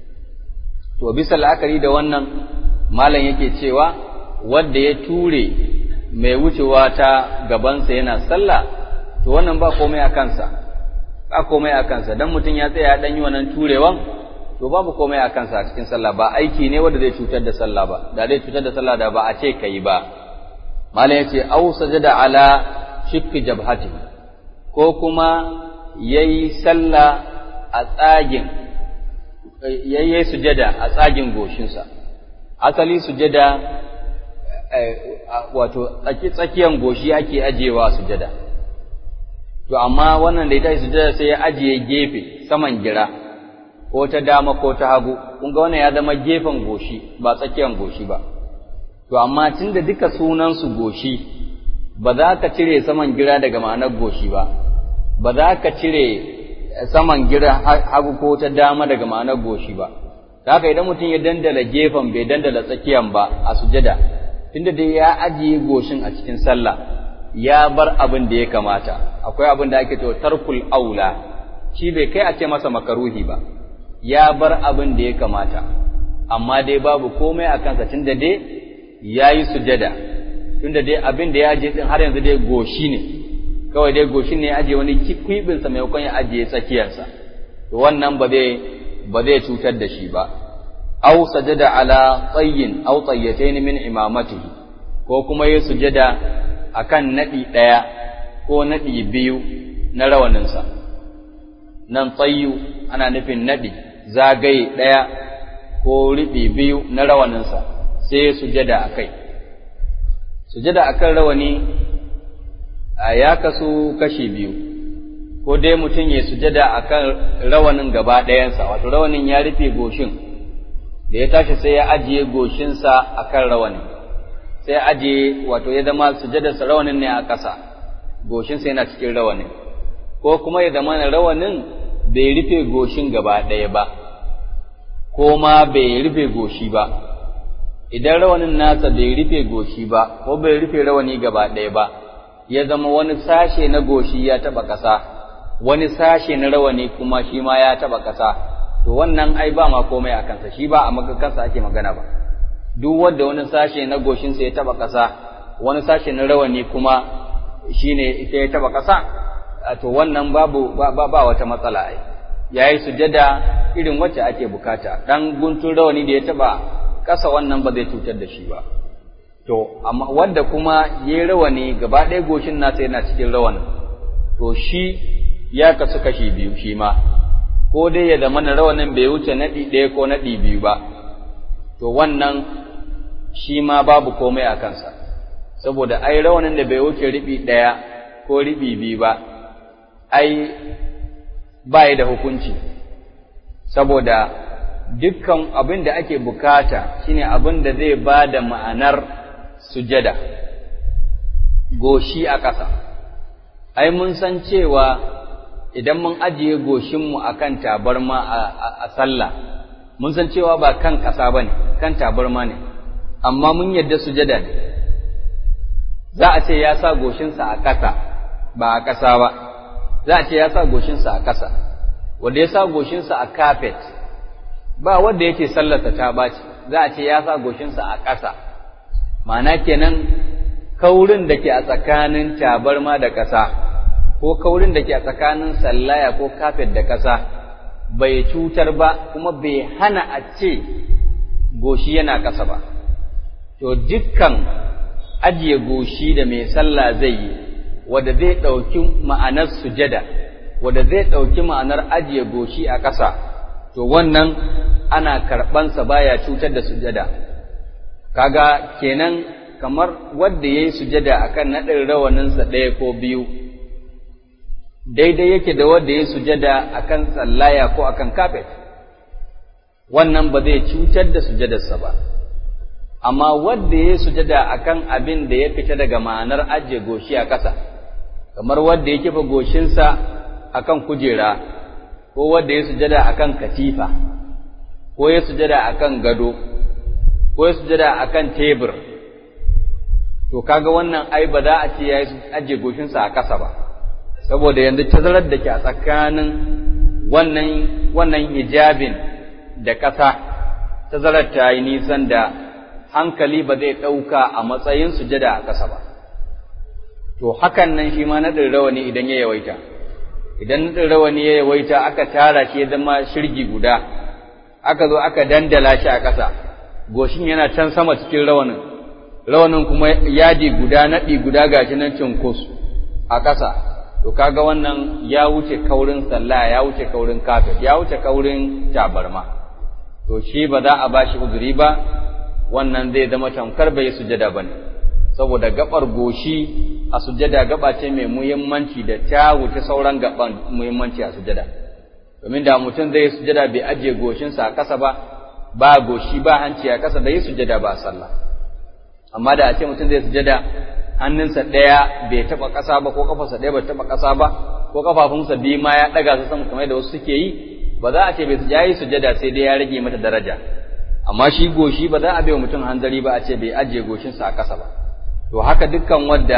to bisa la'akari da wannan malam yake cewa wanda ya ture mai wucewa ta gabansa yana sallah to wannan ba komai a kansa ba komai a kansa dan mutum ya tsaya dan yi wannan turewan to babu komai a kansa a cikin sallah ba aiki ne wanda zai cutar da sallah ba da zai cutar da sallah da ba a ce kai ba malam yace au sajada ala shikki jabhati ko kuma yayi sallah a tsagin yayi sujada a tsagin goshinsa asali sujada wato tsakiyan goshi ake ajewa sujada to amma wannan da ita sujada sai ya ajiye gefe saman gira ko ta dama ko ta hagu kun ga wannan ya zama gefen goshi ba tsakiyan goshi ba to amma tunda duka sunan su goshi ba za ka cire saman gira daga ma'anar goshi ba ba za ka cire saman gira hagu ko ta dama daga ma'anar goshi ba haka idan mutum ya dandala gefen bai dandala tsakiyan ba a sujada tunda dai ya ajiye goshin a cikin sallah ya bar abin da ya kamata akwai abin da ake cewa tarkul aula shi bai kai a ce masa makaruhi ba ya bar abin da ya kamata amma dai babu komai a kansa tunda dai ya yi sujada tunda dai abin da ya ajiye din har yanzu dai goshi ne kawai dai goshin ne ya ajiye wani kwibinsa maimakon ya ajiye tsakiyarsa to wannan ba zai ba zai cutar da shi ba aw sajada ala tayyin aw tayyatayn min imamatihi ko kuma ya sujada akan nadi daya ko nadi biyu na rawaninsa nan tayyu ana nufin nadi zagaye daya ko riɓi biyu na rawaninsa sai ya sujada akai sujada akan rawani ya kasu kashi biyu ko dai mutum ya sujada akan rawanin gaba ɗayansa wato rawanin ya rufe goshin da ya tashi sai ya ajiye goshinsa akan rawanin sai ya ajiye wato ya zama sujadarsa rawanin ne a ƙasa goshinsa yana cikin rawanin ko kuma ya zama rawanin bai rufe goshin gaba ɗaya ba ko ma bai rufe goshi ba idan rawanin nasa bai rufe goshi ba ko bai rufe rawani gaba ɗaya ba ya zama wani sashe na goshi ya taɓa ƙasa wani sashe na rawani kuma shi ma ya taɓa ƙasa to wannan ai ba ma komai a kansa shi ba a magakansa ake magana ba duk wanda wani sashe na goshinsa ya taɓa ƙasa wani sashe na rawani kuma shine ita ya taɓa ƙasa to wannan babu ba, ba wata matsala ai yayi sujada irin wacce ake bukata dan guntun rawani da ya taba kasa wannan ba zai cutar da shi ba to amma wanda kuma yayi rawani gaba ɗaya goshin nasa yana cikin rawanin to shi ya kasu kashi biyu shi ma ko dai ya zama na rawanin bai wuce naɗi ɗaya ko naɗi biyu ba to wannan shi ma babu komai a kansa saboda ai rawanin da bai wuce riɓi ɗaya ko riɓi biyu ba ai ba da hukunci saboda dukkan abin da ake bukata shine abin da zai ba da ma'anar sujada goshi a ƙasa ai mun san cewa idan mun ajiye goshinmu a kan tabarma a sallah mun san cewa ba kan ƙasa ba ne kan tabarma ne amma mun yadda sujada ne za a ce ya sa goshinsa a ƙasa ba a ƙasa ba za a ce ya sa goshinsa a ƙasa wanda ya sa goshinsa a kafet ba wanda yake sallarsa ta baci za a ce ya sa goshinsa a ƙasa ma'ana kenan kaurin da ke a tsakanin tabarma da ƙasa ko kaurin da ke a tsakanin sallaya ko kafet da ƙasa bai cutar ba kuma bai hana a ce goshi yana ƙasa ba to dukkan ajiye goshi da mai sallah zai yi wanda zai ɗauki ma'anar sujada wanda zai ɗauki ma'anar ajiye goshi a ƙasa to wannan ana karɓansa baya cutar da sujada kaga kenan kamar wanda ya yi sujada akan naɗin rawaninsa ɗaya ko biyu daidai yake da wanda ya sujada akan tsallaya ko akan kafet wannan ba zai cutar da sujadarsa ba amma wanda ya sujada akan abin da ya fita daga ma'anar ajiye goshi a ƙasa kamar wanda ya kifa goshinsa akan kujera ko wanda ya sujada akan katifa ko ya sujada akan gado ko ya sujada akan tebur to kaga wannan ai ba za a ce ya ajiye goshinsa a ƙasa ba saboda yanzu tazarar da ke a tsakanin wannan wannan hijabin da ƙasa tazarar ta yi nisan da hankali ba zai ɗauka a matsayin sujada a ƙasa ba to hakan nan shi ma naɗin rawani idan ya yawaita idan naɗin rawani ya yawaita aka tara shi ya zama shirgi guda aka zo aka dandala shi a ƙasa goshin yana can sama cikin rawanin rawanin kuma yadi guda naɗi guda gashi nan cinkus a ƙasa to kaga wannan ya wuce kaurin sallah ya wuce kaurin kafet ya wuce kaurin tabarma to shi ba za a bashi uzuri ba wannan zai zama tamkar bai sujada bane saboda gabar goshi a sujada gaba ce mai muhimmanci da ta wuce sauran gaban muhimmanci a sujada domin da mutum zai sujada bai ajiye goshinsa a ƙasa ba ba goshi ba hanci a ƙasa da yi sujada ba a sallah amma da a ce mutum zai sujada hannunsa ɗaya bai taɓa ƙasa ba ko ƙafarsa ɗaya bai taɓa ƙasa ba ko ƙafafunsa biyu ma ya ɗaga su sama kamar da wasu suke yi ba za a ce bai ya yi sujada sai dai ya rage mata daraja amma shi goshi ba za a bai wa mutum hanzari ba a ce bai ajiye goshinsa a ƙasa ba to haka dukkan wanda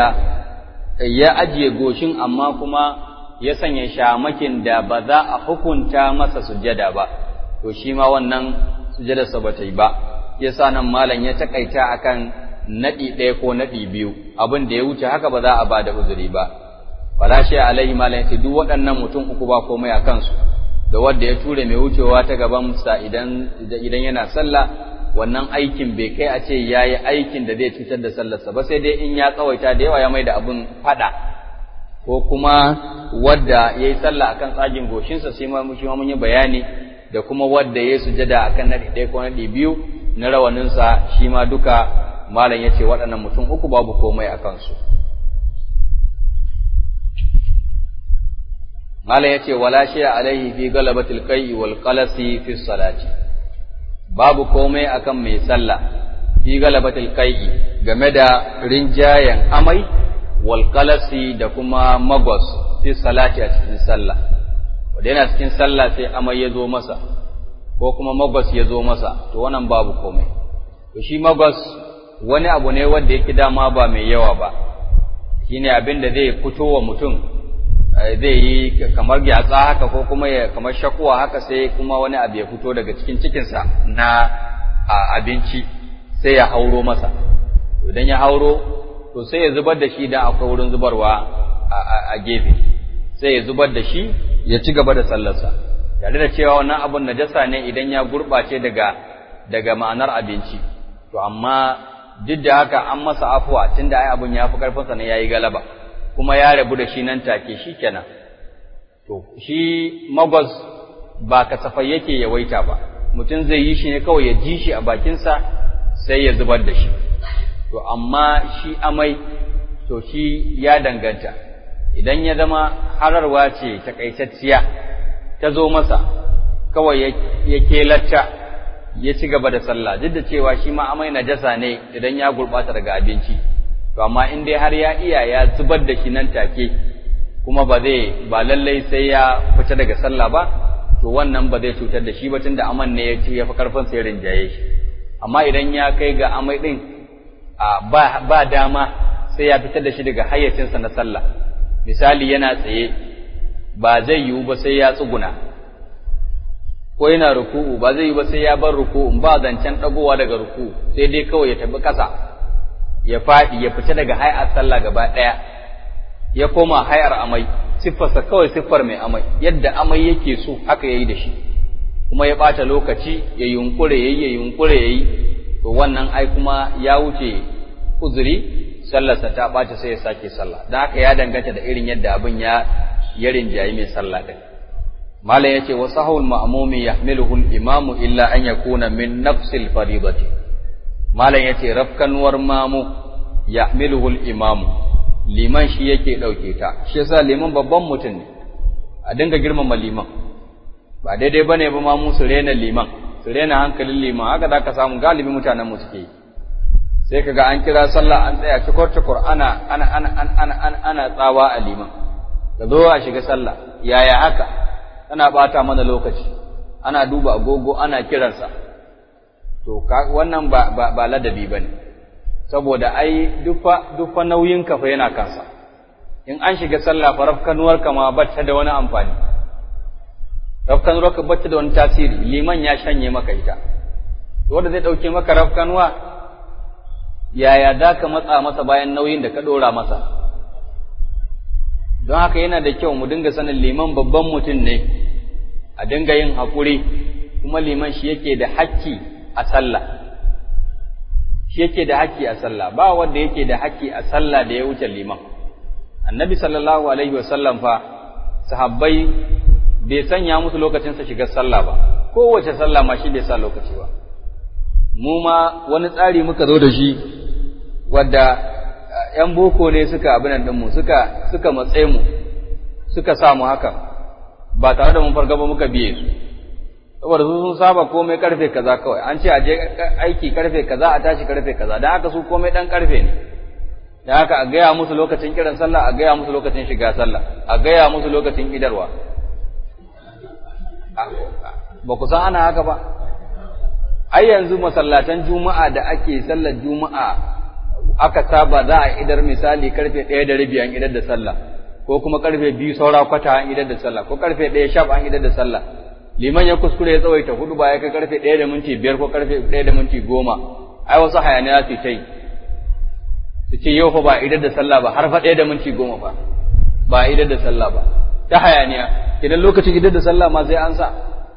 ya ajiye goshin amma kuma ya sanya shamakin da ba za a hukunta masa sujada ba to shi ma wannan sujadarsa ba ta yi ba yasa nan malam ya takaita akan naɗi ɗaya ko naɗi biyu abin da ya wuce haka ba za a ba da uzuri ba fala shi alaihi malam yace duk waɗannan mutum uku ba komai a kansu da wanda ya ture mai wucewa ta gaban sa idan idan yana sallah wannan aikin bai kai a ce yayi aikin da zai cutar da sallarsa ba sai dai in ya tsawaita da yawa ya mai da abin fada ko kuma wadda yayi sallah akan tsagin goshinsa sai ma shi ma mun yi bayani da kuma wadda yayi sujada akan naɗi ɗaya ko naɗi biyu na rawaninsa shi ma duka malam ya ce waɗannan mutum uku babu komai a kansu malam ya ce wala shi alaihi fi galabatil qai'i wal qalasi fi salati babu komai akan mai sallah fi galabatil qai'i game da rinjayen amai wal qalasi da kuma magos fi salati a cikin sallah wanda yana cikin sallah sai amai ya zo masa ko kuma magos ya zo masa to wannan babu komai to shi magos wani abu ne wanda yake dama ba mai yawa ba shine abin da zai fito wa mutum zai yi kamar gyatsa haka ko kuma ya kamar shakuwa haka sai kuma wani abu ya fito daga cikin cikinsa na abinci sai ya hauro masa idan ya hauro to sai ya zubar da shi dan akwai wurin zubarwa a gefe sai ya zubar da shi ya ci gaba da sallarsa tare da cewa wannan abun najasa ne idan ya gurɓace daga daga ma'anar abinci to amma duk da haka an masa afuwa tunda ai abun ya fi karfinsa ne yayi galaba kuma ya rabu da shi nan take shikenan to shi magwas ba kasafai yake yawaita ba mutum zai yi shi ne kawai ya ji shi a bakinsa sai ya zubar da shi to amma shi amai to shi ya danganta idan ya zama hararwa ce takaitacciya ta zo masa kawai ya kelacca ya ci gaba da sallah duk da cewa shi ma amai najasa ne idan ya gurbata daga abinci to amma in dai har ya iya ya zubar da shi nan take kuma ba zai ba lallai sai ya fita daga sallah ba to wannan ba zai cutar da shi ba tunda aman ne ya ci ya fi karfin sai rinjaye shi amma idan ya kai ga amai din ba ba dama sai ya fitar da shi daga hayyacinsa na sallah misali yana tsaye ba zai yiwu ba sai ya tsuguna ko yana ruku'u ba zai yiwu ba sai ya bar ruku'u ba zancen dagowa daga ruku'u sai dai kawai ya tafi ƙasa ya faɗi ya fita daga hay'ar sallah gaba ɗaya ya koma hay'ar amai siffarsa kawai siffar mai amai yadda amai yake so haka yayi da shi kuma ya ɓata lokaci ya yunkure yayi ya yunkure yayi to wannan ai kuma ya wuce uzuri sallarsa ta ɓaci sai ya sake sallah don haka ya danganta da irin yadda abin ya ya rinjayi mai sallah ɗin malam yace wa sahul ma'mumi yahmiluhu al-imamu illa an yakuna min nafsil faridati malam yace rafkanuwar mamu yahmiluhu al-imamu liman shi yake dauke ta shi yasa liman babban mutum ne a dinga girmama liman ba daidai bane ba mamu su rena liman su rena hankalin liman haka da ka samu galibi mutanen mu suke yi sai kaga an kira sallah an tsaya cikur cikur ana ana ana ana ana ana tsawa a liman ka zo a shiga sallah yaya haka ana bata mana lokaci ana duba agogo ana kiransa to wannan ba ba, ba ladabi bane saboda ai dufa dufa nauyin ka fa yana kansa in an shiga sallah fa rafkanuwar ka ma bata da wani amfani rafkanuwar ka bata da wani tasiri liman ya shanye maka ita wanda zai dauke maka rafkanuwa yaya za ka matsa masa bayan nauyin da ka ɗora masa don haka yana da kyau mu dinga sanin liman babban mutum ne a dinga yin haƙuri kuma liman shi yake da hakki a sallah shi yake da hakki a sallah ba wanda yake da hakki a sallah da ya wuce liman annabi sallallahu alaihi wasallam fa sahabbai bai sanya musu lokacin sa shiga sallah ba kowace sallah ma shi bai sa lokaci ba mu ma wani tsari muka zo da shi wadda ‘yan boko ne suka abin ɗinmu suka suka matse mu suka samu haka ba tare da mun farga ba muka biye su saboda su sun saba komai karfe kaza kawai an ce a je aiki karfe kaza a tashi karfe kaza don haka su komai ɗan karfe ne don haka a gaya musu lokacin kiran sallah a gaya musu lokacin shiga sallah a gaya musu lokacin idarwa ba ku san ana haka ba ai yanzu masallatan juma'a da ake sallar juma'a aka saba za a idar misali karfe ɗaya da rabi an idar da sallah ko kuma karfe biyu saura kwata an idar da sallah ko karfe ɗaya shaf an idar da sallah liman ya kuskure ya tsawaita hudu ba ya kai karfe ɗaya da minti biyar ko karfe ɗaya da minti goma ai wasu hayaniya su ta yi su ce yau fa ba idar da sallah ba har fa ɗaya da minti goma fa ba idar da sallah ba ta hayaniya idan lokacin idar da sallah ma sai an sa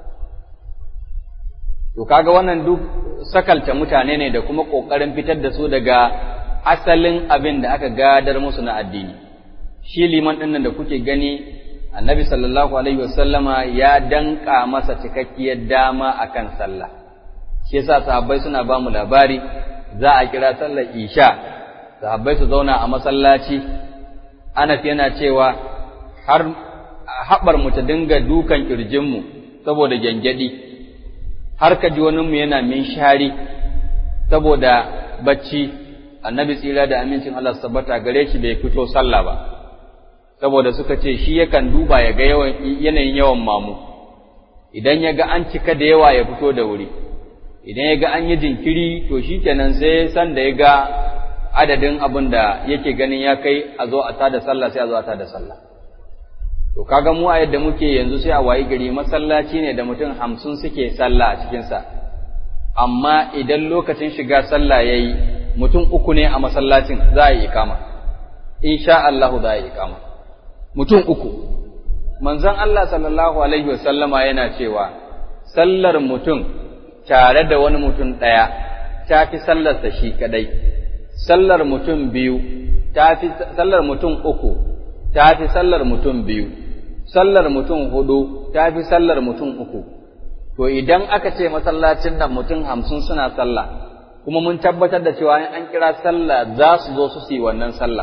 To kaga wannan duk sakalta mutane ne da kuma ƙoƙarin fitar da su daga asalin abin da aka gadar musu na addini. Shi liman ɗin nan da kuke gani, annabi sallallahu alaihi wasallama ya danƙa masa cikakkiyar dama akan sallah. Shi yasa sahabbai suna ba mu labari za a kira sallar isha, sahabbai su zauna a masallaci, Anas yana cewa har haɓar mu ta dinga dukan ƙirjinmu saboda gyangyaɗi. har ka ji wani mu yana min shari saboda bacci annabi tsira da amincin Allah su tabbata gare shi bai fito sallah ba saboda suka ce shi yakan duba ya ga yawan yanayin yawan mamu idan ya ga an cika da yawa ya fito da wuri idan ya ga an yi jinkiri to shi kenan sai san da ya ga adadin abin da yake ganin ya kai a zo a tada sallah sai a zo a tada sallah To kaga mu a yadda muke yanzu sai a wayi gari masallaci ne da mutum hamsin suke sallah a cikinsa, amma idan lokacin shiga sallah ya yi mutum uku ne a masallacin za a yi ikama, insha Allahu za a yi ikama, mutum uku, manzon Allah sallallahu alaihi wasallama yana cewa sallar mutum tare da wani mutum ɗaya ta fi sallarsa shi kadai sallar mutum biyu ta fi sallar mutum uku ta fi sallar mutum biyu sallar mutum hudu ta fi sallar mutum uku to idan aka ce masallacin nan mutum hamsin suna sallah kuma mun tabbatar da cewa an kira sallah za su zo su yi wannan sallah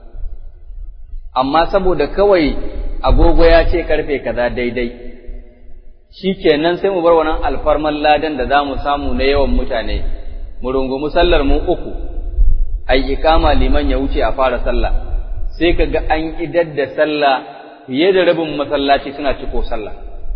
amma saboda kawai agogo ya ce karfe kaza daidai shi kenan sai mu bar wannan alfarman ladan da za mu samu na yawan mutane mu rungumi sallar mu uku ai ikama liman ya wuce a fara sallah sai ka ga an idar da sallah fiye da rabin masallaci suna ciko sallah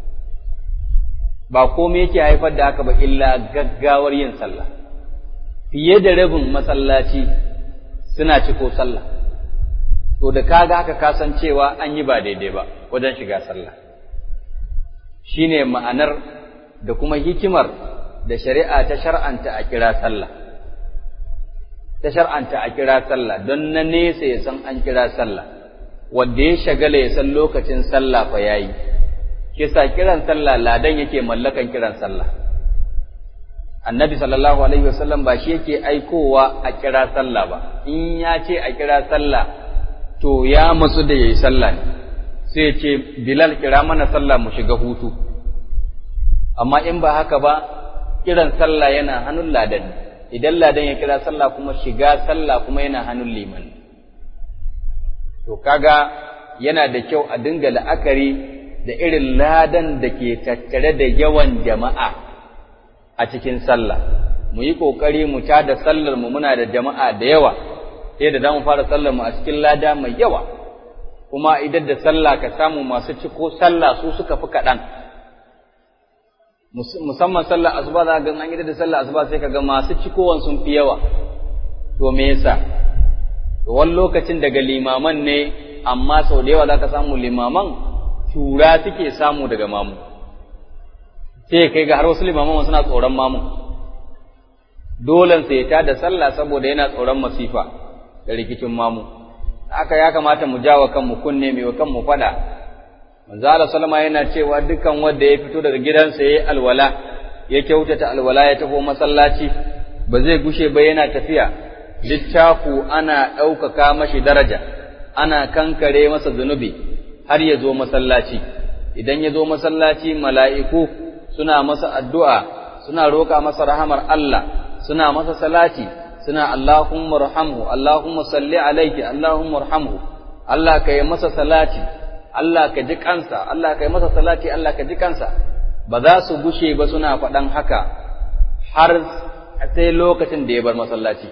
ba komai yake haifar da haka ba illa gaggawar yin sallah fiye da rabin masallaci suna ciko sallah to da kaga haka kasancewa an yi ba daidai ba wajen shiga sallah shine ma'anar da kuma hikimar da shari'a ta shar'anta a kira sallah ta shar'anta a kira sallah don na nesa ya san an kira sallah wanda ya shagala ya san lokacin sallah fa yayi kisa kiran sallah ladan yake mallakan kiran sallah annabi sallallahu alaihi wasallam ba shi yake aikowa a kira sallah ba in ya ce a kira sallah to ya matsu da yayi sallah ne sai ya ce bilal kira mana sallah mu shiga hutu amma in ba haka ba kiran sallah yana hannun ladan idan ladan ya kira sallah kuma shiga sallah kuma yana hannun liman to kaga yana da kyau a dinga la'akari da irin ladan da ke tattare da yawan jama'a a cikin sallah mu yi ƙoƙari mu ta da sallar mu muna da jama'a da yawa sai da za mu fara sallar mu a cikin lada mai yawa kuma idan da sallah ka samu masu ciko sallah su suka fi kaɗan musamman sallar asuba za ga an yi da sallar asuba sai ka ga masu cikowan sun fi yawa to me yasa to wani lokacin daga limaman ne amma sau da yawa za ka samu limaman tura suke samu daga mamu sai kai ga har wasu limaman suna tsoron mamu dolen sai ta da sallah saboda yana tsoron masifa da rikicin mamu haka ya kamata mu jawa kanmu kunne mai wa kanmu fada manzo Allah sallama yana cewa dukan wanda ya fito daga gidansa yayi alwala ya kyautata alwala ya tafi masallaci ba zai gushe ba yana tafiya littafu ana ɗaukaka mashi daraja ana kankare masa zunubi har ya zo masallaci idan ya zo masallaci mala'iku suna masa addu'a suna roƙa masa rahamar Allah suna masa salati suna Allahumma rahamhu Allahumma salli alaiki Allahumma rahamhu Allah ka yi masa salati Allah ka ji kansa Allah ka yi masa salati Allah ka ji kansa ba za su gushe ba suna faɗan haka har sai lokacin da ya bar masallaci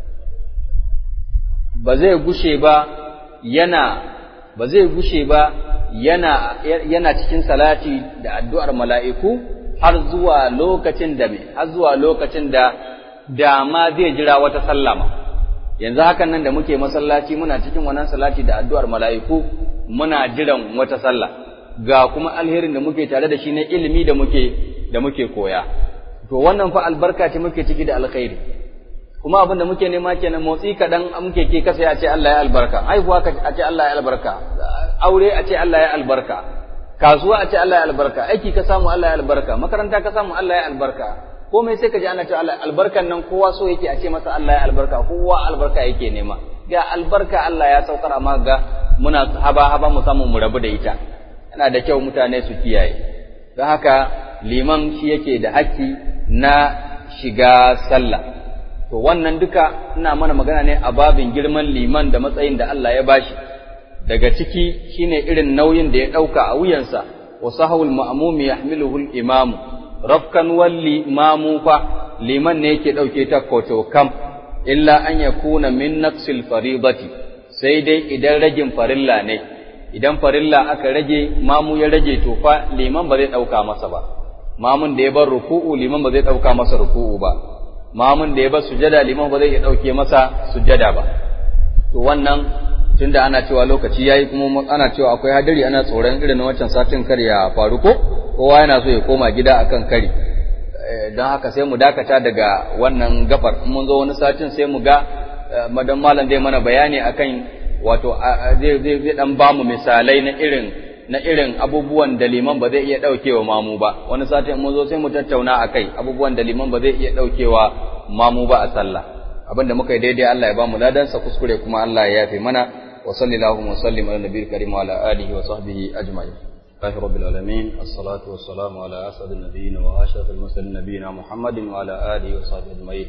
ba zai gushe ba yana ba zai gushe ba yana yana cikin salati da addu'ar mala'iku har zuwa lokacin da me har zuwa lokacin da da ma zai jira wata sallama yanzu hakan nan da muke masallaci muna cikin wannan salati da addu'ar mala'iku muna jiran wata sallah ga kuma alherin da muke tare da shi na ilimi da muke da muke koya to wannan fa albarka ce muke ciki da alkhairi kuma abin da muke nema kenan motsi kaɗan muke ke kasa ya ce Allah ya albarka haihuwa a ce Allah ya albarka aure a ce Allah ya albarka kasuwa a ce Allah ya albarka aiki ka samu Allah ya albarka makaranta ka samu Allah ya albarka komai sai ka ji ana cewa Allah albarkan nan kowa so yake a ce masa Allah ya albarka kowa albarka yake nema ga albarka Allah ya saukar amma ga muna haba haba mu samu mu rabu da ita yana da kyau mutane su kiyaye don haka liman shi yake da haƙƙi na shiga sallah to wannan duka ina mana magana ne a babin girman liman da matsayin da Allah ya bashi daga ciki shine irin nauyin da ya ɗauka a wuyansa wa sahawul ma'mumi yahmiluhu al-imam rafkan walli imamu fa liman ne yake ɗauke ta koto kam illa an yakuna min naqsil faridati sai dai idan ragin farilla ne idan farilla aka rage mamu ya rage to fa liman ba zai ɗauka masa ba mamun da ya bar ruku'u liman ba zai ɗauka masa ruku'u ba mamun da ya bar sujada liman ba zai iya ɗauke masa sujada ba to wannan tunda ana cewa lokaci yayi kuma ana cewa akwai hadari ana tsoron irin wancan satin kar ya faru ko kowa yana so ya koma gida akan kari don haka sai mu dakata daga wannan gabar mun zo wani satin sai mu ga madan malam zai mana bayani akan wato zai zai zai dan ba mu misalai na irin na irin abubuwan da liman ba zai iya ɗaukewa mamu ba wani satin mun zo sai mu tattauna a kai abubuwan da liman ba zai iya ɗaukewa mamu ba a sallah abin da muka yi daidai Allah ya ba mu ladansa kuskure kuma Allah ya yafe mana wa sallallahu wa sallim ala nabiyil karim wa ala alihi wa sahbihi ajma'in الله رب العالمين الصلاة والسلام على أسعد النبيين وأشرف المرسلين نبينا محمد وعلى آله وصحبه أجمعين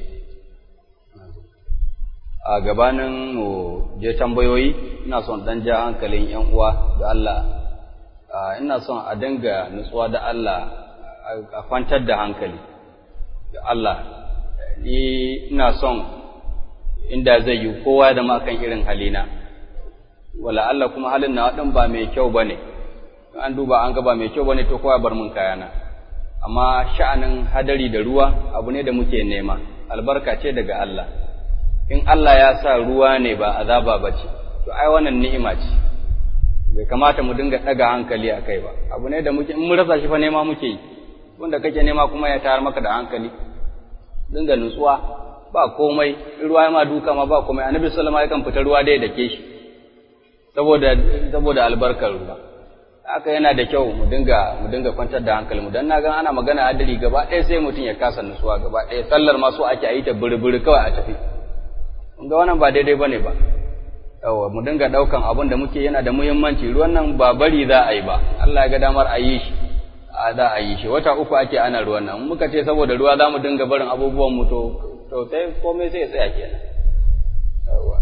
a gabanin mu je tambayoyi ina son dan ja hankalin yan uwa da Allah ina son a dinga nutsuwa da Allah a kwantar da hankali da Allah ni ina son inda zai yi kowa da makan irin halina wala Allah kuma halin na wadan ba mai kyau bane an duba an ga ba mai kyau bane to kowa bar mun kayana amma sha'anin hadari da ruwa abu ne da muke nema albarka ce daga Allah in Allah ya sa ruwa ne ba azaba ba ce, to ai wannan ni'ima ce, bai kamata mu dinga ɗaga hankali a kai ba, abu ne da muke, in mun rasa shi fa nema muke yi, wanda kake nema kuma ya tayar maka da hankali, dinga nutsuwa, ba komai, ruwa ma duka ma ba komai, annabi sallama yakan fita ruwa dai da ke shi, saboda, saboda albarkar ruwa. Haka yana da kyau mu dinga mu dinga kwantar da hankalinmu dan na ga ana magana hadari gaba ɗaya sai mutum ya kasa nutsuwa gaba ɗaya sallar ma so ake a yi ta buri-buri kawai a tafi ga wannan ba daidai bane ba yawa mu dinga daukan abin da muke yana da muhimmanci ruwan nan ba bari za a yi ba Allah ya ga damar a yi shi a za a yi shi wata uku ake ana ruwan nan muka ce saboda ruwa za mu dinga barin abubuwan mu to to sai komai sai ya tsaya kenan yawa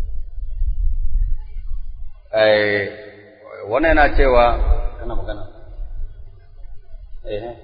eh wannan yana cewa kana magana eh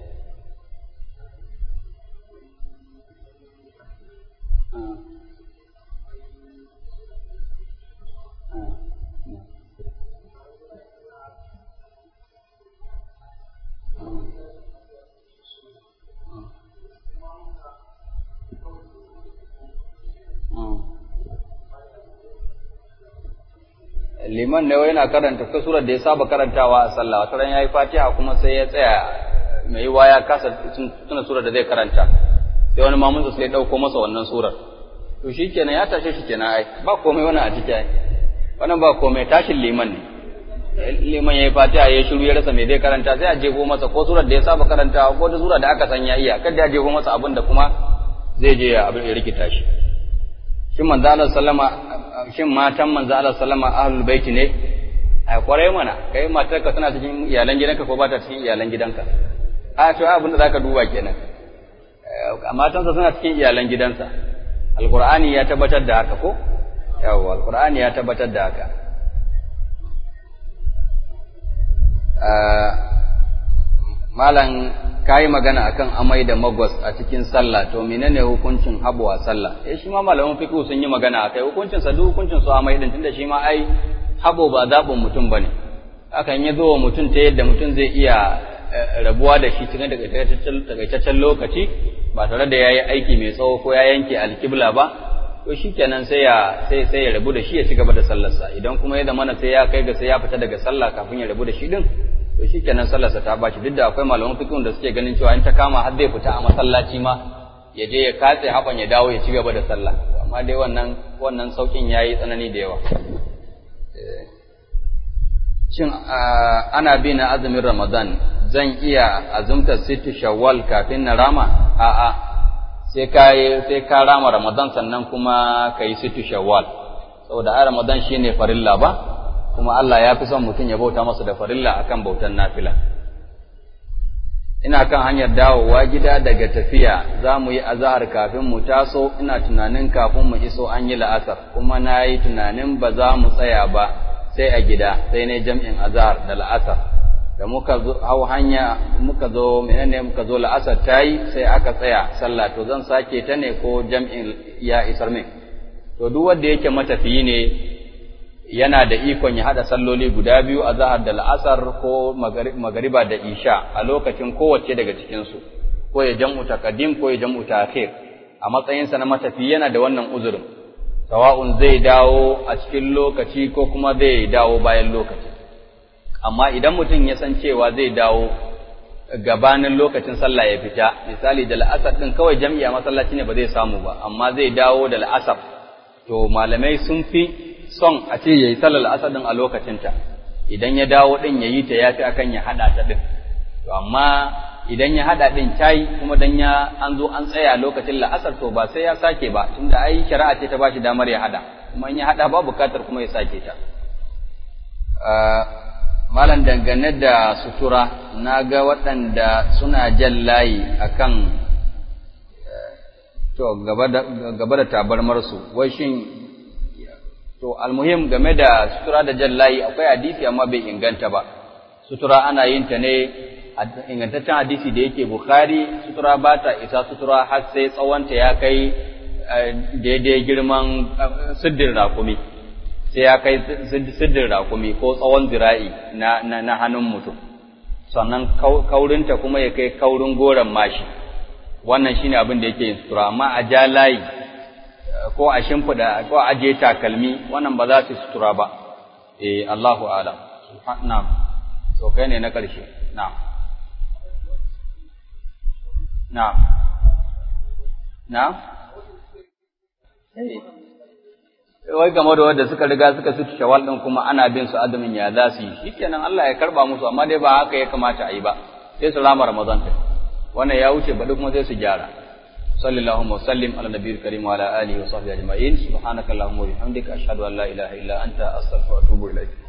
liman ne yana karanta ta surar da ya saba karantawa a sallah wata ran yayi fatiha kuma sai ya tsaya mai yiwa ya kasa tuna surar da zai karanta sai wani mamunsa sai ya dauko masa wannan surar to shikenan ya tashe shi kenan ai ba komai wannan a ciki ai wannan ba komai tashin liman ne liman yayi fatiha ya shiru ya rasa me zai karanta sai a jefo masa ko surar da ya saba karantawa ko da surar da aka san ya iya kada ya jefo masa abin da kuma zai je ya abin ya rikita shi shin manzo Allah sallama shin matan manzo Allah sallama ahlul baiti ne ai kwarai mana kai matarka tana cikin iyalan gidanka ko ba ta cikin iyalan gidanka a to abin da zaka duba kenan matansa suna cikin iyalan gidansa alqur'ani ya tabbatar da haka ko yawa alqur'ani ya tabbatar da haka malam kayi magana akan amai da magwas a cikin sallah to menene hukuncin habu a sallah eh shi ma malaman fiqh sun yi magana akai hukuncin sa duk hukuncin su amai din tunda shi ma ai habo ba zabin mutum bane hakan ya zo wa mutum ta yadda mutum zai iya rabuwa da shi cikin takaitaccen lokaci ba tare da yayi aiki mai tsawo ko ya yanke alkibla ba to shikenan sai ya sai sai ya rabu da shi ya ci gaba da sallarsa idan kuma ya zamana sai ya kai ga sai ya fita daga sallah kafin ya rabu da shi din to shikenan sallarsa ta bashi duk da akwai malaman fiqh da suke ganin cewa in ta kama har zai fita a masallaci ma ya je ya katse haban ya dawo ya ci gaba da sallah amma dai wannan wannan saukin yayi tsanani da yawa shin ana bi na azumin ramadan zan iya azumtar sittu shawwal kafin na rama a'a sai ka sai ka rama ramadan sannan kuma ka yi sittu shawwal saboda a ramadan shine farilla ba kuma Allah ya fi son mutum ya bauta masa da farilla akan bautan nafila ina kan hanyar dawowa gida daga tafiya za mu yi azahar kafin mu taso ina tunanin kafin mu iso an yi la'asar kuma na yi tunanin ba za mu tsaya ba sai a gida sai ne jam'in azahar da la'asar da muka zo hau hanya muka zo menene muka zo la'asar ta yi sai aka tsaya sallah to zan sake ta ne ko jam'in ya isar min to duk wanda yake matafiyi ne yana da ikon ya haɗa salloli guda biyu a zahar da la'asar ko magariba da isha a lokacin kowace daga cikinsu ko ya jam'u taqdim ko ya jam'u ta'khir a matsayinsa na matafi yana da wannan uzurin sawa'un zai dawo a cikin lokaci ko kuma zai dawo bayan lokaci amma idan mutum ya san cewa zai dawo gabanin lokacin sallah ya fita misali da la'asar din kawai jam'i a masallaci ne ba zai samu ba amma zai dawo da la'asar to malamai sun fi son a ce yayi sallar asar din a lokacinta idan ya dawo din ya yi ta yafi akan ya hada ta din to amma idan ya hada din tayi kuma dan ya an zo an tsaya lokacin la'asar to ba sai ya sake ba tunda ai shari'a ce ta bashi damar ya hada kuma in ya hada ba bukatar kuma ya sake ta malam dangane da sutura na ga waɗanda suna jan layi akan to gaba da tabarmarsu wai shin to almuhim game da sutura da jan layi akwai hadisi amma bai inganta ba sutura ana yin ta ne ingantaccen hadisi da yake bukhari sutura ba ta isa sutura har sai tsawonta ya kai daidai girman siddin rakumi sai ya kai siddin rakumi ko tsawon zira'i na, na, hannun mutum sannan kaurinta kuma ya kai kaurin goron mashi wannan shine abin da yake yin sutura amma a ja layi ko a shimfida ko a aje takalmi wannan ba za su sutura ba eh Allahu a'lam na'am to kai ne na ƙarshe na'am na'am na'am wai game da wanda suka riga suka su shawal din kuma ana bin su azumin ya za su yi shikenan Allah ya karba musu amma dai ba haka ya kamata a yi ba sai su rama Ramadan ta wannan ya wuce ba duk kuma sai su gyara sallallahu wa sallim ala nabiyil karim wa ala alihi wa sahbihi ajma'in subhanaka allahumma wa bihamdika ashhadu an la ilaha illa anta astaghfiruka wa atubu ilaik